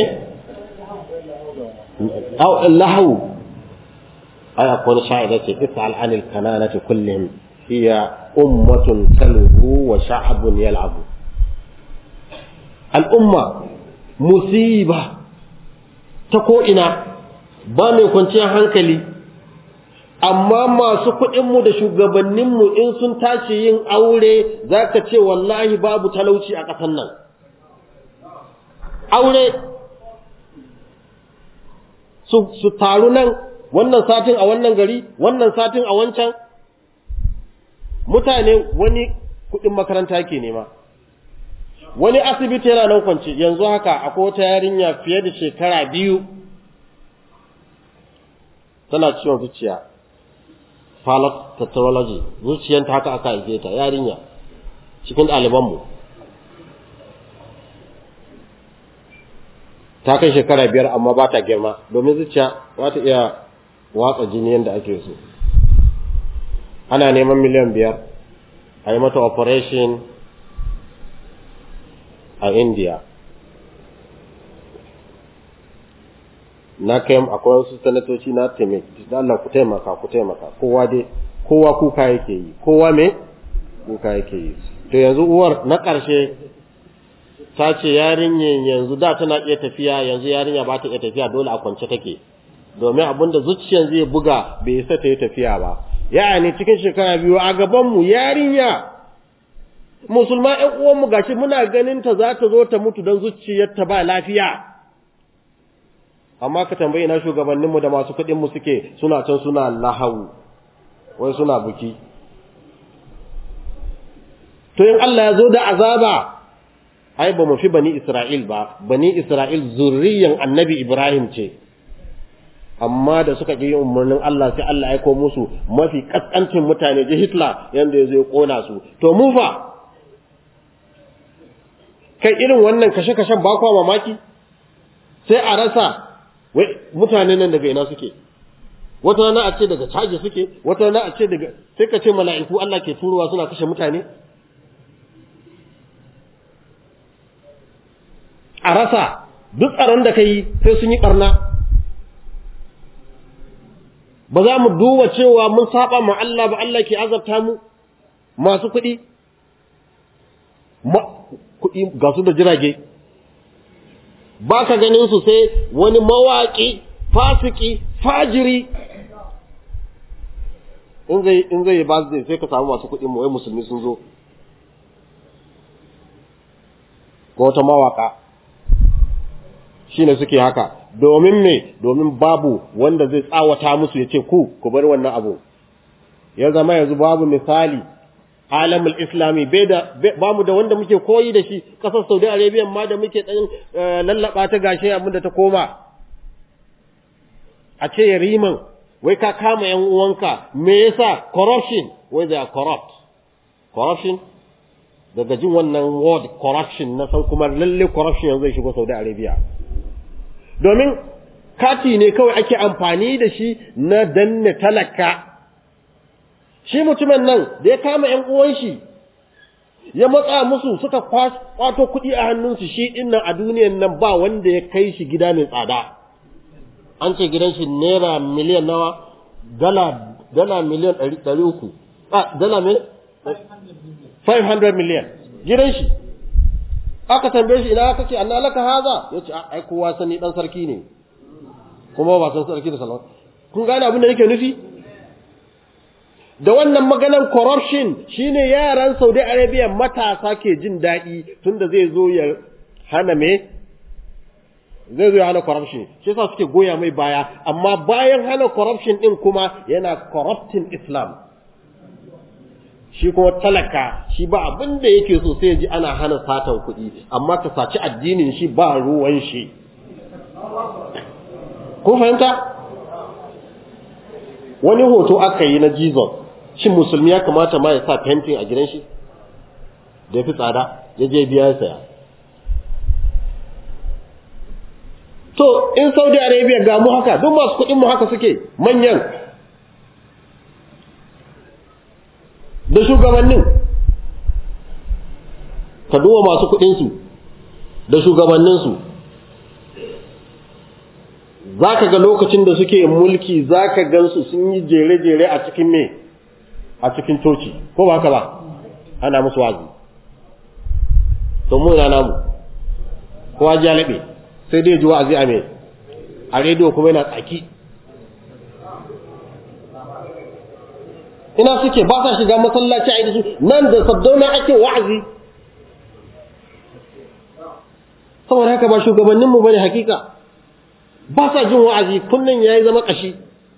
aw lahu ay akwai sha'ida ce is'al anil kananati kullihim hiya ummatun talhu wa sha'bun yal'abu al'umma musiba ta ko ina ba mai kwanciyar hankali amma masu kuɗinmu da shugabanninmu in sun tashi yin aure za ka ce wallahi babu talauci a ƙasan nan aure su, su taru nan wannan satin a wannan gari wannan satin a wancan mutane wani kuɗin makaranta ke nema wani asibiti yana nan kwance yanzu haka akwai wata yarinya fiye da shekara biyu tana ciwon zuciya palatology zuciyanta haka aka haife ta yarinya cikin ɗalibanmu ta kai shekara biyar amma ba ta girma domin zuciya ba ta iya watsa jini yadda ake so ana neman miliyan biyar a yi mata operation a india na kai akwai wasu sanatoci na taimaki da Allah ku taimaka ku taimaka kowa dai kowa kuka yake yi kowa me kuka yake yi to yanzu uwar na ƙarshe ta ce yarinyar yanzu da tana iya tafiya yanzu yarinya ba ta iya tafiya dole a kwance take domin abin da zuciyar zai buga bai isa ta yi tafiya ba yani cikin shekara biyu a gabanmu yarinya musulma ƴan uwanmu gashi muna ganin ta za ta zo ta mutu don zuciyarta ba lafiya amma ka tambayi na shugabanninmu da masu kuɗinmu suke suna can suna lahawu wai suna buki to in Allah ya zo da azaba ai ba mu fi bani Isra'il ba bani Isra'il zurriyan annabi Ibrahim ce amma da suka ƙi yin umarnin Allah sai Allah ya aiko musu mafi kaskancin mutane ji Hitler yanda ya zo ya kona su to mu fa kai irin wannan kashe-kashen ba kwa mamaki sai a rasa wai mutane nan daga ina suke wata rana a ce daga caji suke wata rana a ce daga sai ka ce mala'iku Allah ke turowa suna kashe mutane a rasa duk tsaron da ka yi sai sun yi ɓarna ba za mu duba cewa mun saba ma Allah ba Allah ke azabta mu masu kuɗi kuɗi ga su da jirage ba ka ganin su sai wani mawaƙi fasiki fajiri in zai in zai ba zai sai ka samu masu kuɗi mu wai musulmi sun zo ko wata mawaka shine suke haka domin me domin babu wanda zai tsawata musu ya ce ku ku bar wannan abu ya zama yanzu babu misali alamul islami bai da ba mu da wanda muke koyi da shi kasar saudi arabia ma da muke dan lallaba ta gashi abin da ta koma a ce yariman wai ka kama yan uwanka me yasa corruption wai they are corrupt corruption daga jin wannan word corruption na san kuma lalle corruption yanzu zai shigo saudi arabia domin kati ne kawai ake amfani da shi na danne talaka shi mutumin nan da ya kama ‘yan uwan shi ya matsa musu suka kwato kuɗi a hannunsu shi ɗin nan a duniyan nan ba wanda ya kai shi gida mai tsada an ce gidan shi naira miliyan nawa dala dala miliyan ɗari uku a dala mai 500 miliyan gidan shi aka tambaye shi ina kake anna laka haza yace ai kowa sani dan sarki ne kuma ba san sarki da salama kun gane abin da yake nufi da wannan maganan corruption shine yaran Saudi Arabia matasa ke jin daɗi tunda zai zo ya hana me zai zo ya hana corruption shi yasa suke goya mai baya amma bayan hana corruption din kuma yana corrupting Islam shi kuma talaka shi ba abin da yake so sai ji ana hana satan kuɗi amma ka saci addinin shi ba ruwan shi kun fahimta wani hoto aka yi na Jesus shin musulmi ya kamata ma ya sa fentin a gidan shi da ya fi tsada ya je biya ya saya to in saudi arabia ga mu haka duk masu kuɗin mu haka suke manyan da shugabannin ka duba masu kuɗinsu da shugabanninsu za ka ga lokacin da suke mulki za ka gansu sun yi jere-jere a cikin me a cikin coci ko ba haka ba ana musu wazi to mu ina namu kowa ji laɓe sai dai ji wa'azi a me a rediyo kuma yana tsaki ina suke ba sa shiga masallaci a su nan da saddauna ake wa'azi saboda haka ba shugabanninmu bane hakika ba sa jin wa'azi kullun yayi zama kashi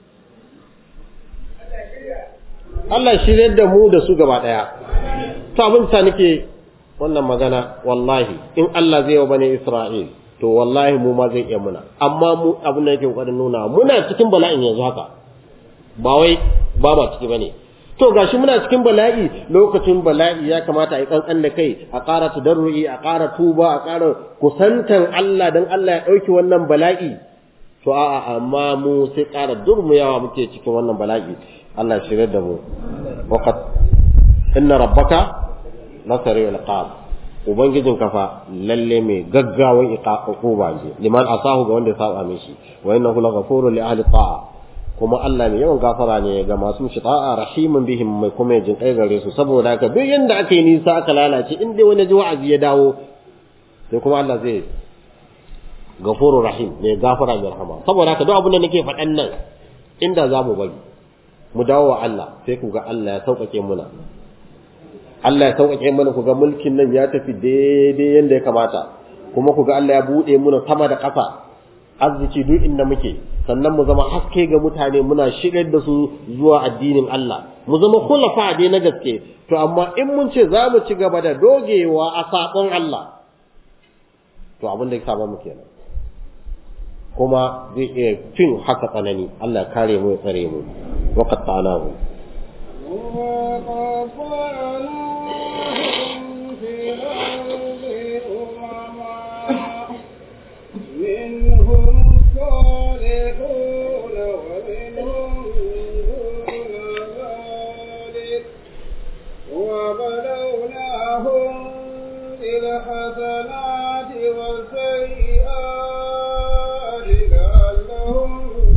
Allah shirye da mu da su gaba daya to abin ta nake wannan magana wallahi in Allah zai yi wa bane Isra'il to wallahi mu ma zai iya muna amma mu abin da yake kokarin nuna muna cikin bala'in yanzu haka ba wai ba ma ciki bane to gashi muna cikin bala'i lokacin bala'i ya kamata a yi kankan da kai a ƙara tadarru'i a ƙara tuba a ƙara kusantan Allah dan Allah ya ɗauki wannan bala'i to a'a amma mu sai ƙara durmuyawa muke cikin wannan bala'i Allah ya shirya da mu waqad inna rabbaka lasari'ul iqab ubangijin kafa lalle mai gaggawan iqaquba ne liman asahu ga wanda ya saba mishi wa innahu laghafurun li ahli ta'a kuma Allah ne yawan gafara ne ga masu shita'a rahimun bihim mai kuma jin kai gare su saboda haka duk yanda aka yi nisa aka lalace in dai wani ji wa'azi ya dawo sai kuma Allah zai gafurur rahim ne gafara mai rahama saboda haka duk abin da nake faɗan nan inda za mu bari mu dawo wa Allah sai ku ga Allah ya sauƙaƙe muna Allah ya sauƙaƙe mana ku ga mulkin nan ya tafi daidai yanda ya kamata kuma ku ga Allah ya buɗe muna sama da ƙasa arziki duk inda muke sannan mu zama haske ga mutane muna shigar da su zuwa addinin Allah mu zama khulafa dai na gaske to amma in mun ce za mu ci gaba da dogewa a sabon Allah to abin da ya saba mu kenan kuma zai iya fin haka tsanani Allah kare mu ya tsare mu wa qatta'nahu وقطعناهم في الأرض أمما منهم صالحون ومنهم دون ذلك وبلوناهم بالحسنات والسيئات لعلهم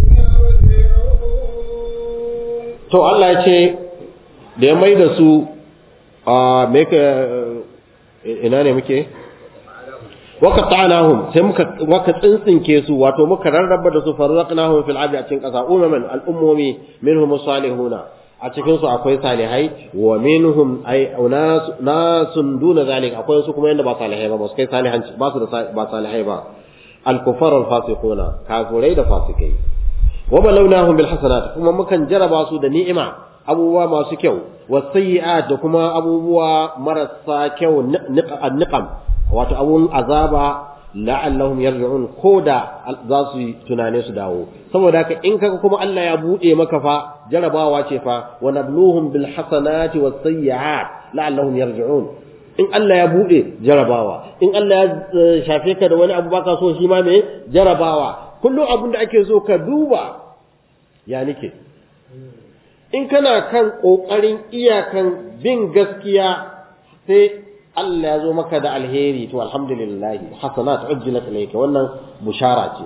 يرجعون to Allah ya ce da ya mai da su a me ka ina ne muke waka ta'anahum sai muka muka tsintsinke su wato muka rarraba da su farzaqnahum fil ardi a cikin kasa umaman al'ummomi minhum salihuna a cikin su akwai salihai wa minhum ay unas nasun duna zalik akwai su kuma yanda ba salihai ba ba su kai salihan ba su da ba salihai ba al-kufar al-fasiquna kafurai da fasikai wa balawnahum bil hasanat kuma mukan jaraba su da ni'ima abubuwa masu kyau wasayyi'at da kuma abubuwa marasa kyau niqam wato abun azaba la'allahum yarji'un koda za su yi tunane su dawo saboda haka in kaga kuma Allah ya bude maka fa jarabawa ce fa wa nabluhum bil hasanati was sayyi'at la'allahum yarji'un in Allah ya bude jarabawa in Allah ya shafe ka da wani abu baka so shi ma me jarabawa kullum abin da ake so ka duba ya nike in kana kan kokarin iyakan bin gaskiya sai Allah ya zo maka da alheri to alhamdulillah hasanat ujjilat ilayka wannan bushara ce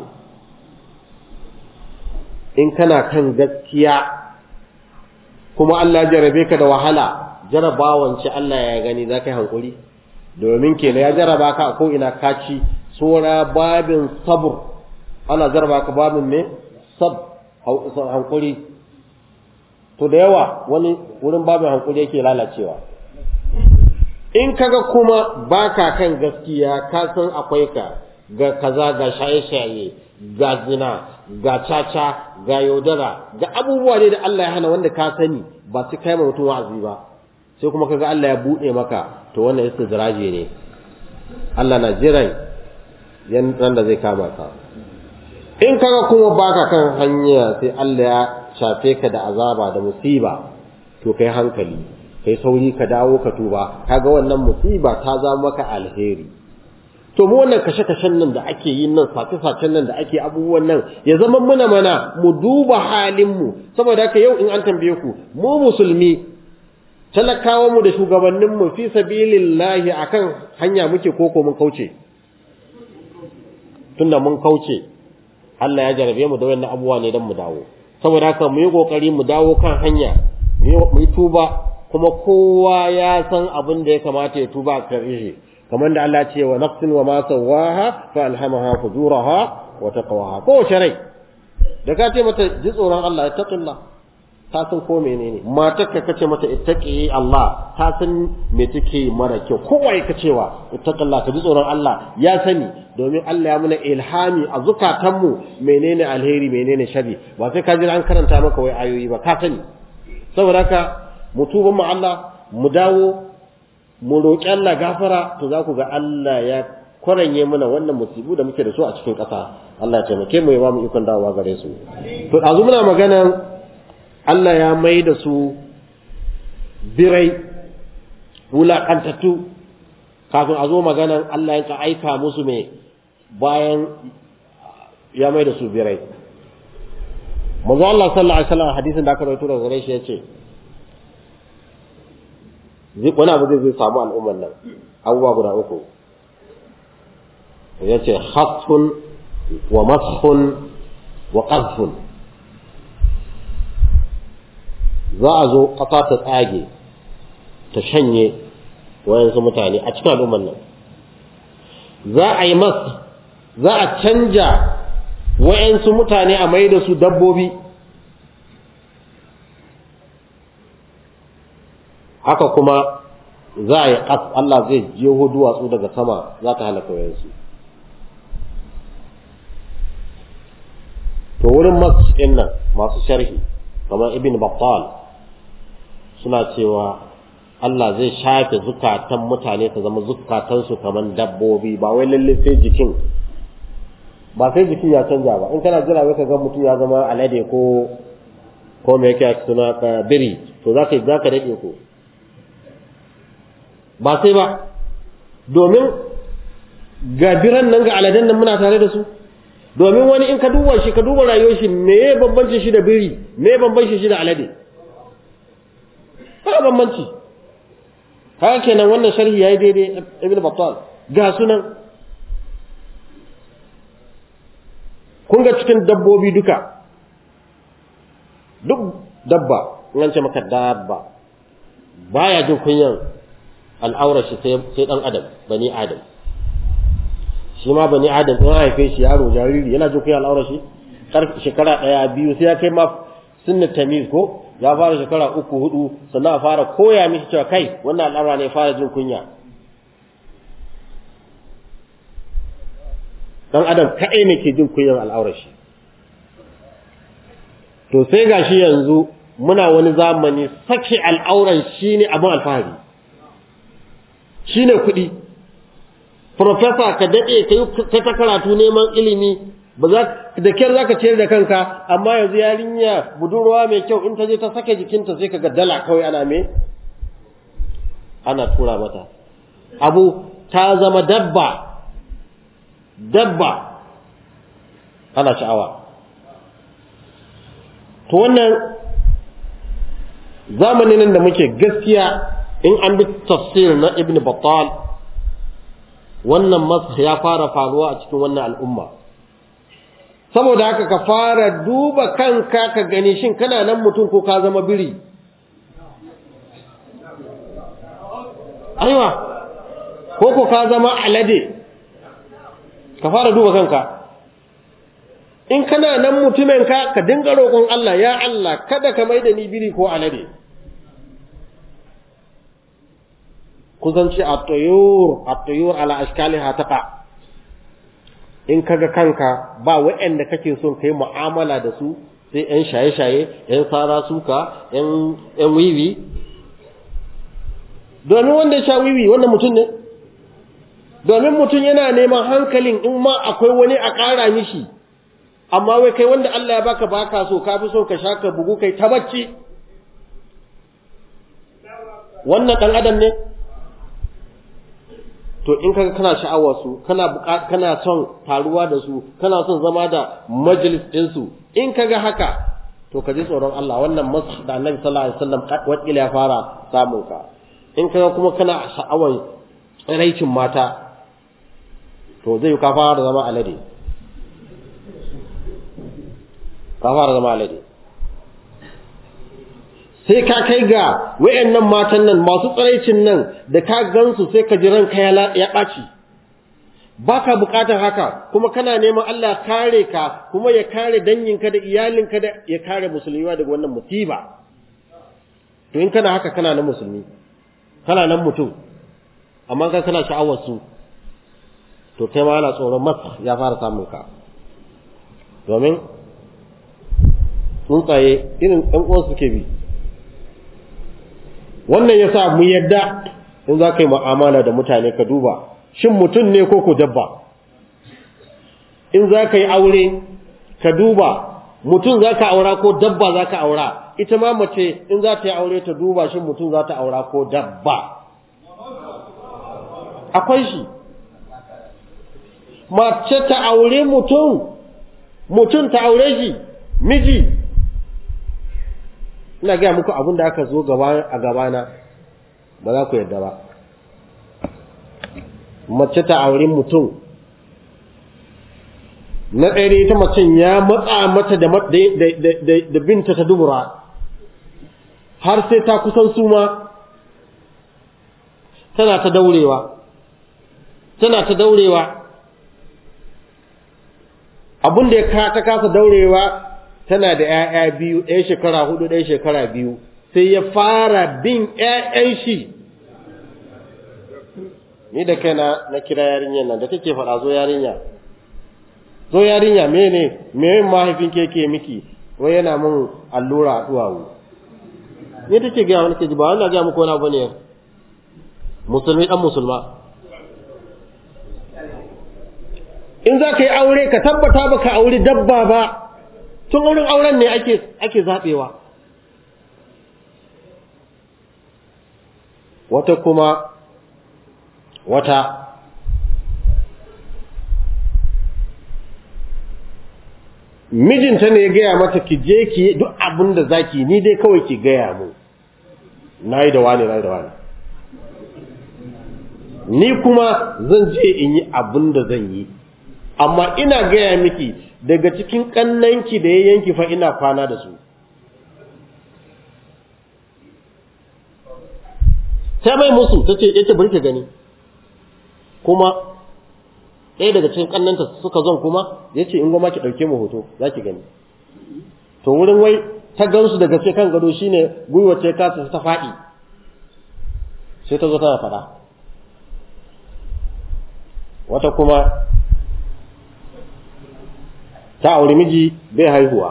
in kana kan gaskiya kuma Allah ya jarabe ka da wahala jarabawan ce Allah ya gani za ka yi hankuri domin kenan ya jaraba ka ko ina kaci sora babin sabur ana jaraba ka babin me sab hankuri to da yawa wani wurin babin hankuri yake lalacewa in kaga kuma baka kan gaskiya ka san akwai ka ga kaza ga shaye-shaye ga zina ga caca ga yaudara ga abubuwa ne da Allah ya hana wanda ka sani ba su kai mutum wa'azi ba sai kuma kaga Allah ya bude maka to wannan istidraje ne Allah na jiran yan da zai kama ka in kaga kuma baka kan hanya sai Allah ya shafe ka da azaba da musiba to kai hankali kai sauri ka dawo ka tuba kaga wannan musiba ta zama maka alheri to mu wannan kashe-kashen nan da ake yin nan sace-sacen nan da ake abubuwan nan ya zama muna mana mu duba halin mu saboda haka yau in an tambaye ku mu musulmi talakawa mu da shugabannin mu fi sabilillahi akan hanya muke koko mun kauce tunda mun kauce Allah ya jarabe mu da wannan abubuwa ne dan mu dawo saboda haka mu yi kokari mu dawo kan hanya mu yi tuba kuma kowa ya san abin da ya kamata ya tuba a karshe kamar da Allah ce wa nafsin wa ma sawaha fa alhamaha fujuraha wa taqwaha ko rai da ka ce mata ji tsoron Allah ittaqillah ta san ko menene matar ka kace mata ittaqi Allah ta san me take mara kyau kowa ya cewa ittaqillah ka ji tsoron Allah ya sani domin Allah ya muna ilhami a zukatanmu menene alheri menene shari ba sai ka ji an karanta maka wai ayoyi ba ka sani saboda haka mu tuba mu Allah mu dawo mu roƙi Allah gafara to za ku ga Allah ya kwaranye mana wannan musibu da muke da su a cikin ƙasa Allah ya taimake mu ya ba mu ikon dawowa gare su to ɗazu muna maganan Allah ya mai da su birai wulaƙantattu kafin a zo maganan Allah ya aika musu mai bayan ya mai da su birai manzo Allah sallallahu alaihi wasallam hadisin da aka rawaito daga gare shi yace wani abu zai zai samu al'ummar nan abubuwa guda uku ya ce hasfun wa mashun wa ƙazfun za a zo ƙasa ta tsage ta shanye wayansu mutane a cikin al'ummar nan za a yi mas za a canja wayansu mutane a mai da su dabbobi haka kuma za a yi ƙas Allah zai jeho duwatsu daga sama za ta halaka wayansu to wurin masu nan masu sharhi kamar ibn battal suna cewa Allah zai shafe zukatan mutane ta zama zukatansu kamar dabbobi ba wai lalle sai jikin ba sai jikin ya canja ba in kana jira wai ka ga mutum ya zama alade ko ko me yake suna ka biri to za ka za ka dade ko ba sai ba domin ga biran nan ga aladen nan muna tare da su domin wani in ka duba shi ka duba rayuwar shi me ya bambanci shi da biri me ya bambanci shi da alade ba bambanci haka kenan wannan sharhi yayi daidai ibn battal ga sunan kun ga cikin dabbobi duka duk dabba in ce maka dabba baya jin kunyan al'aurar shi sai dan adam bani adam shi ma bani adam in haife shi yaro jariri yana jin kunyan al'aurar shi shekara daya biyu sai ya kai ma sunna tamiz ko ya fara shekara uku hudu sannan a fara koya mishi cewa kai wannan al'amura ne fara jin kunya dan adam kaɗai ne ke jin kunyan al'aurar shi to sai gashi yanzu muna wani zamani sake al'auran shi ne abin alfahari shi ne kuɗi Profesa ka daɗe ka ta karatu neman ilimi ba za da kyar za ka ciyar da kanka amma yanzu yarinya budurwa mai kyau in ta je ta sake jikinta sai ka ga dala kawai ana me ana tura mata abu ta zama dabba dabba ana sha'awa to wannan zamanin da muke gaskiya in an bi tafsir na ibn battal wannan masu ya fara faruwa a cikin wannan al'umma saboda haka ka fara duba kanka ka gani shin kana nan mutum ko ka zama biri aiwa ko ko ka zama alade ka fara duba kanka in kana nan mutumin ka ka dinga roƙon Allah ya Allah kada ka mai da ni biri ko alade kusan ce at-tuyur at-tuyur ala ashkaliha taqa in kaga kanka ba waɗanda kake son kai mu'amala da su sai ƴan shaye-shaye ƴan sara suka ƴan ƴan wiwi domin wanda ya sha wiwi wannan mutum ne domin mutum yana neman hankalin in ma akwai wani a ƙara mishi amma wai kai wanda Allah ya baka baka so ka fi so ka sha ka bugu kai ta bacci wannan ɗan adam ne to in kaga kana sha'awar su kana kana son taruwa da su kana son zama da majalis din su in kaga haka to ka ji tsoron Allah wannan masu da Annabi sallallahu alaihi wasallam wakila ya fara samun ka in kaga kuma kana sha'awar tsiraicin mata to zai ka fara zama alade ka fara zama alade sai ka kai ga wayannan matan nan masu tsaraicin nan da ka gansu sai ka ji ranka ya ɓaci ba ka buƙatar haka kuma kana neman Allah kare ka kuma ya kare danginka da iyalinka da ya kare musulmiwa daga wannan musiba to in kana haka kana nan musulmi kana nan mutum amma ka kana sha'awar su to kai ma ana tsoron masa ya fara samun ka domin tsuntsaye irin ɗan uwan suke bi wannan yasa mu yadda in za ka yi mu'amala da mutane ka duba shin mutum ne ko ko dabba in za ka yi aure ka duba mutum za ka aura ko dabba za ka aura ita ma mace in za ta yi aure ta duba shin mutum za ta aura ko dabba akwai shi mace ta aure mutum mutum ta aure shi miji ina gaya muku abin da aka zo a gabana ba za ku yarda ba mace ta aure mutum na ɗaya ita macen ya matsa mata da binta ta dubura har sai ta kusan suma tana ta daurewa tana ta daurewa abin da ya ta kasa daurewa tana da ‘ya'ya biyu ɗaya shekara hudu ɗaya shekara biyu sai ya fara bin ‘ya'yan shi ni da kai na kira yarinyar nan da take faɗa zo yarinya zo yarinya mene me mahaifin keke miki wai yana mun allura a duwawu ni take gaya wani ke ji ba wani gaya muku wani abu ne musulmi ɗan musulma in za ka yi aure ka tabbata ba ka auri dabba ba tun wurin auren ne ake ake zaɓewa wata kuma wata mijinta ne ya gaya mata ki je ki duk abin da za ki ni dai kawai ki gaya mu na yi da wani na yi da wani ni kuma zan je in yi abin da zan yi amma ina gaya miki daga cikin kannanki da ya yanki fa ina kwana da su ta mai musu ta ce yake bari ka gani kuma ɗaya daga cikin kannanta suka zon kuma ya ce in goma ki ɗauke mu hoto za ki gani to wurin wai ta gansu daga ce kan gado shine gwiwa ce kasa ta faɗi sai ta zo tana faɗa wata kuma ta auri miji bai haihuwa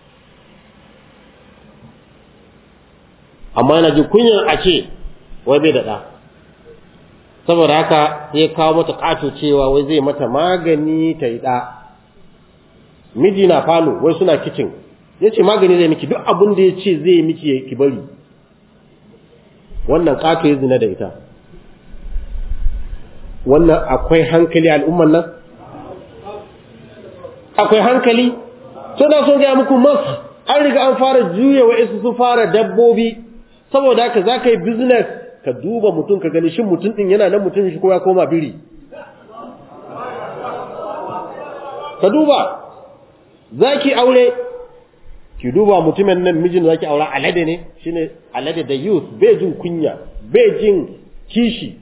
amma yana ji kunyan a ce wai bai da ɗa saboda haka sai kawo mata ƙato cewa wai zai mata magani ta yi ɗa miji na falo wai suna kicin ya ce magani zai miki duk abin da ya ce zai miki ki bari wannan ƙato ya zina da ita wannan akwai hankali al'umman nan akwai hankali so na so gaya muku mas an riga an fara juya wa isu su fara dabbobi saboda haka za ka yi business ka duba mutum ka gani shin mutum din yana nan mutum shi ko ya koma biri ka duba za ki aure ki duba mutumin nan mijin za ki aura alade ne shine alade da youth bai jin kunya bai jin kishi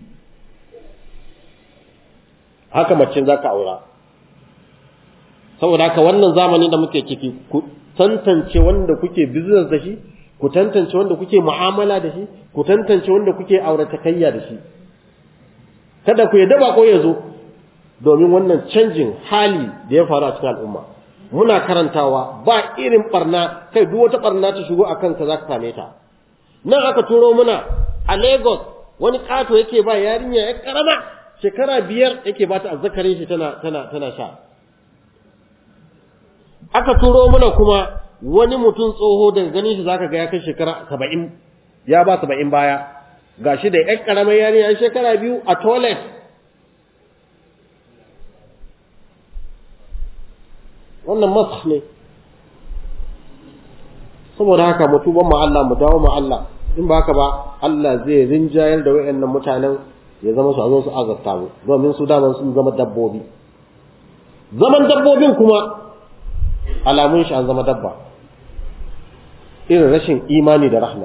haka macin za ka aura saboda haka wannan zamanin da muke ciki ku tantance wanda kuke business da shi ku tantance wanda kuke mu'amala da shi ku tantance wanda kuke auratayya da shi kada ku yadda bako ya zo domin wannan canjin hali da ya faru a cikin al'umma muna karantawa ba irin barna kai duk wata barna ta shigo a kanka za ka same ta nan aka turo muna a Lagos wani kato yake ba yarinya ya karama shekara biyar yake ba ta azzakarin shi tana tana tana sha aka turo muna kuma wani mutum tsoho daga ganin shi zaka ga ya kai shekara saba'in ya ba saba'in baya gashi da ƴan ƙaramar yarinya shekara biyu a toilet wannan masu ne saboda haka mu tuban mu Allah mu dawo mu Allah in ba haka ba Allah zai rinjayar da wayannan mutanen ya zama su a zo su azabta mu domin su daman sun zama dabbobi zaman dabbobin kuma alamun shi an zama dabba irin rashin imani da rahma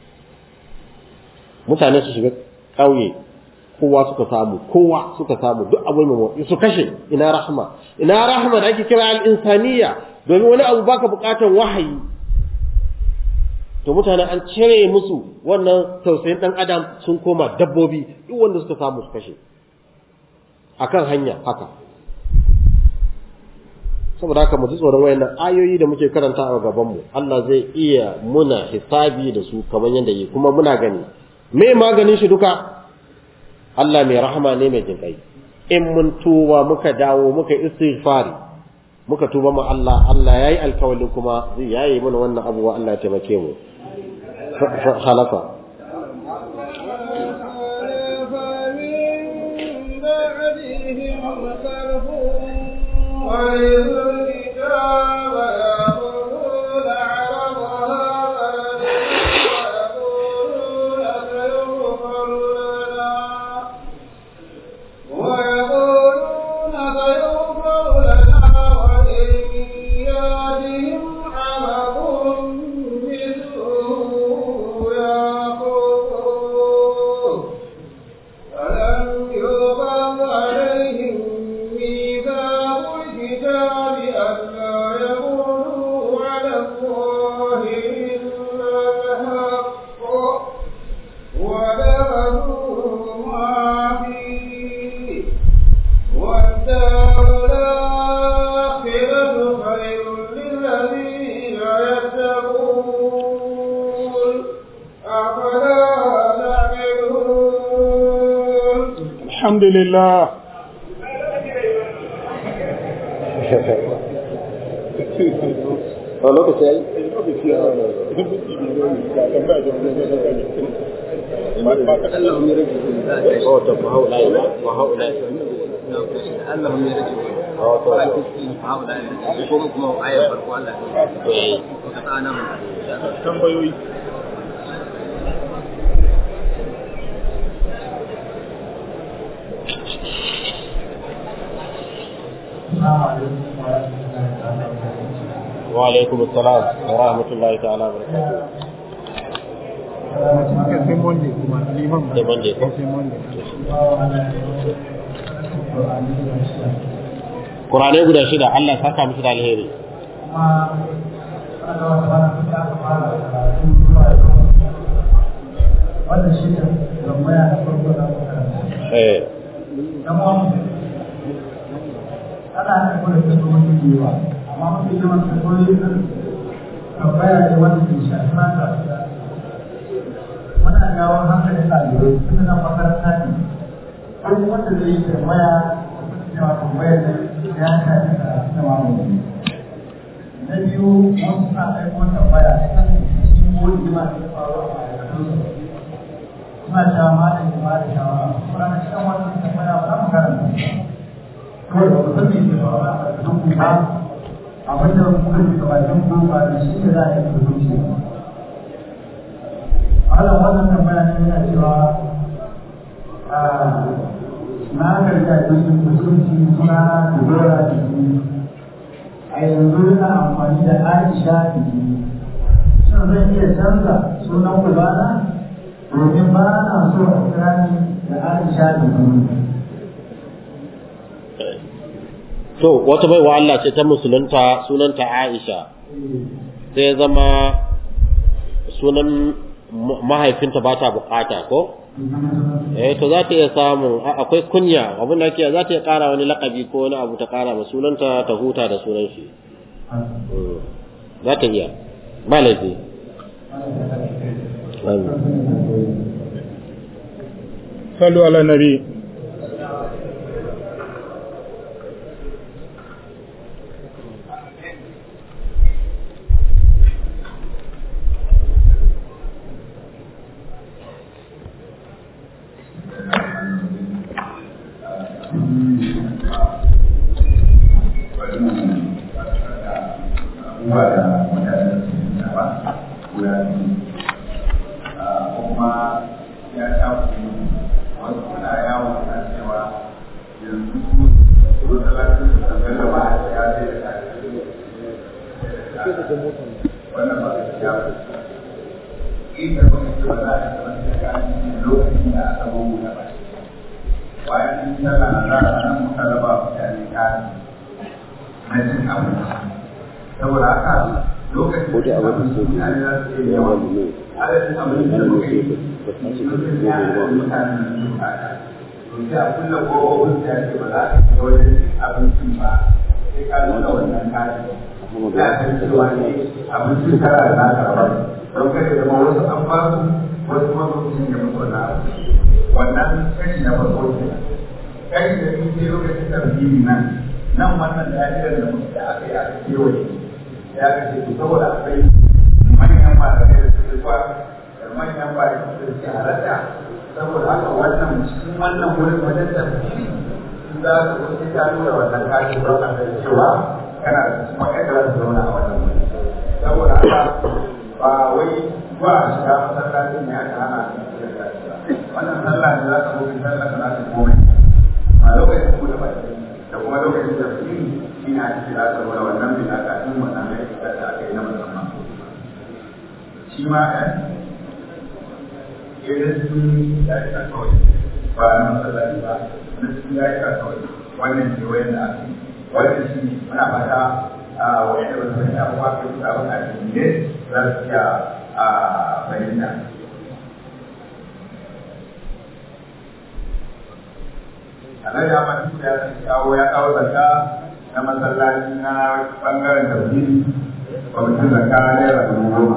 mutane su shiga ƙauye kowa suka samu kowa suka samu duk abu mai motsi su kashe ina rahma ina rahma da ake kira al-insaniya domin wani abu baka buƙatar wahayi to mutane an cire musu wannan tausayin dan adam sun koma dabbobi duk wanda suka samu su kashe akan hanya haka saboda haka mu ji tsoron wayannan ayoyi da muke karanta a gaban mu Allah zai iya muna hisabi da su kamar yadda yi kuma muna gani me maganin shi duka Allah mai rahama ne mai jinkai in mun tuba muka dawo muka istighfari muka tuba mu Allah Allah yayi alkawalin kuma zai yayi mana wannan abubuwa Allah ya taimake mu khalafa الحمد لله a lokaci ya yi اللهم يرجعون oh to fa haula ila wa haula اللهم يرجعون oh to هؤلاء يقوموا كما آية فرقوا الله eh وقطعنا من tambayoyi wa alaikum assalam wa rahmatullahi ta'ala wa barakatuh sai monday kuma liman Sai Monday ko? sai monday Qur'anai guda shida Allah ya saka musu da alheri wannan shi ne tambaya na farko da muka karanta. eh Zama ana haifar da kalmomi da yawa, amma mafi yawan kalmomi nan tambaya ne wanda ke shafi mata. Muna jawo hankalin ɗalibai tun da makaranta ne. Duk wanda zai yi tambaya cewa tambayar nan ya shafi karatu da mamaki. Na biyu, wasu na aiko tambaya kan cikin wani jima da ya faru a ma'aikatunsu. suna cewa malam ya ba da shawara kuma na cikin wannan tambaya ba za mu karanta kawai ba ku san me ke faruwa a cikin ku ba abin da kuka ji gabatin ku ba da shi ne za a yi hukunci Allah wannan tambaya ne yana cewa na garga jirgin musulunci suna dubara da a yanzu yana amfani da Aisha da shin zan iya canza sunan kulana domin ba na so a kira ni da Aisha da kuma. to wata baiwa Allah ce ta musulunta sunanta Aisha sai ya zama sunan ma- mahaifinta ba ta bukata ko eh to za ta iya samun a- akwai kunya abin da ake za ta iya kara wani lakabi ko wani abu ta kara ma sunanta ta huta da sunan shi Mm. za ta iya ba laifi Amin. sallu ala nabi abubuwa da mutane su da ba guda biyu kuma ya shafi wasu kuna yawon na cewa yanzu matsalacin su tambayar da ba a shiga sai da wannan ba su shiga ba inda kuma ce ba za a shiga wani shiga lokacin da aka bugu na ba bayan sun sallah na za a nan muka raba mutane kari na cin abinci saboda haka lokacin da mutane za su iya yawan adadin abin da muka yi mutum ya da mutane da su kata to sai a kulle kofofin da ce ba za ka shiga wajen abincin ba sai ka nuna wannan kati ya san cewa ne abincin tara da naka rabar don kada zama wasu an ba su wasu kuma su cinye musu wannan abu wannan kashi na farko kenan kashi da biyu sai lokacin tarbiyyi nan nan wannan da'irar da muke da aka yi aka kewaye ya kace to saboda akwai manyan malamai da suke zuwa da manyan bayan da suke halatta saboda haka wannan cikin wannan wurin wajen tafsiri in za ka zo sai ka nuna wannan kashi don a ga cewa kana da cikin wa'anda za su zauna a wannan wuri saboda haka ba wai ba a shiga masallacin ne aka hana wannan sallah ne za ka zo kai sallah ka za ka komai a lokacin buɗe baki da kuma lokacin tafsiri shi ne ake kira da wani wannan bin aka in wannan ya shiga da aka yi na musamman shi ma ɗan irin sun ya yi kawai ba na masallaci ba na sun ya yi kawai wannan ke wayan da aka yi wannan shi ne muna fata a wayan da wasu wani abubuwa ke su abin a cikin ne za su iya a bayyana alhaji Ahmad Tuku ya kawo ya kawo zakka na masallaci na bangaren tauhidi kwamitin zakka na naira dubu goma.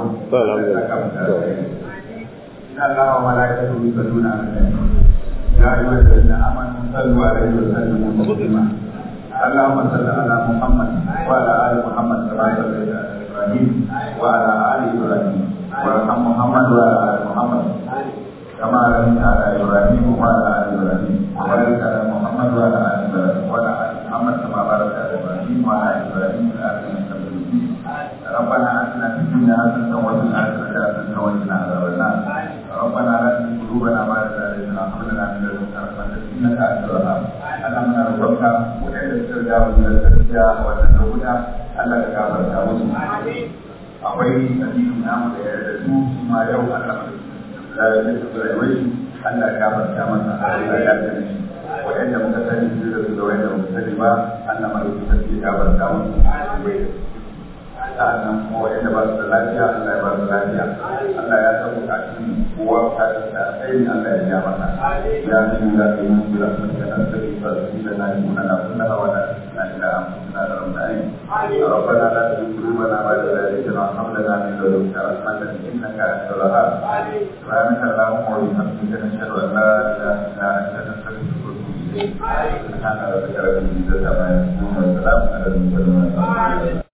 Ina Allah wa malaikatu yusalluna ala nabi. Ya ayyuhal ladina amanu sallu alaihi wa sallimu taslima. اللهم صل على محمد وعلى ال محمد كما صليت على ابراهيم وعلى ال ابراهيم وارحم محمد وعلى ال محمد كما رحمت على ابراهيم وعلى ال ابراهيم وبارك على محمد وعلى ال ابراهيم وعلى ال محمد كما باركت على ابراهيم وعلى ال ابراهيم في العالمين انك حميد مجيد ربنا اتنا في الدنيا حسنه وفي الاخره حسنه وقنا عذاب النار ربنا لا تزغ قلوبنا بعد إذ هديتنا وهب لنا من لدنك رحمه انك انت الوهاب اللهم نرجوك وإن استرجاع من التزكيه والتزوج Allah ka gafarta musu akwai addinin namu da ya da su ma yau Allah da ya su rayuwar shi Allah ka gafarta masa Allah ya tsare shi wa'anda muka sani su da su da wa'anda muka sani ba Allah ma ya tsare gafarta musu sa'annan kuma wa'anda ba su da lafiya Allah ya ba su lafiya Allah ya san bukatun kowa bukatun da sai Allah ya ja masa ya san da ke mun da su da nan da ba su da nan mun na kunna wa da na ila amsuna da ramdai ربنا لا تزغ قلوبنا بعد إذ هديتنا وهب لنا من لدنك رحمة إنك أنت الوهاب سبحانك اللهم وبحمدك نشهد أن لا إله إلا أنت نستغفرك ونتوب إليك سبحان ربك رب العزة عما يصفون وسلام على المرسلين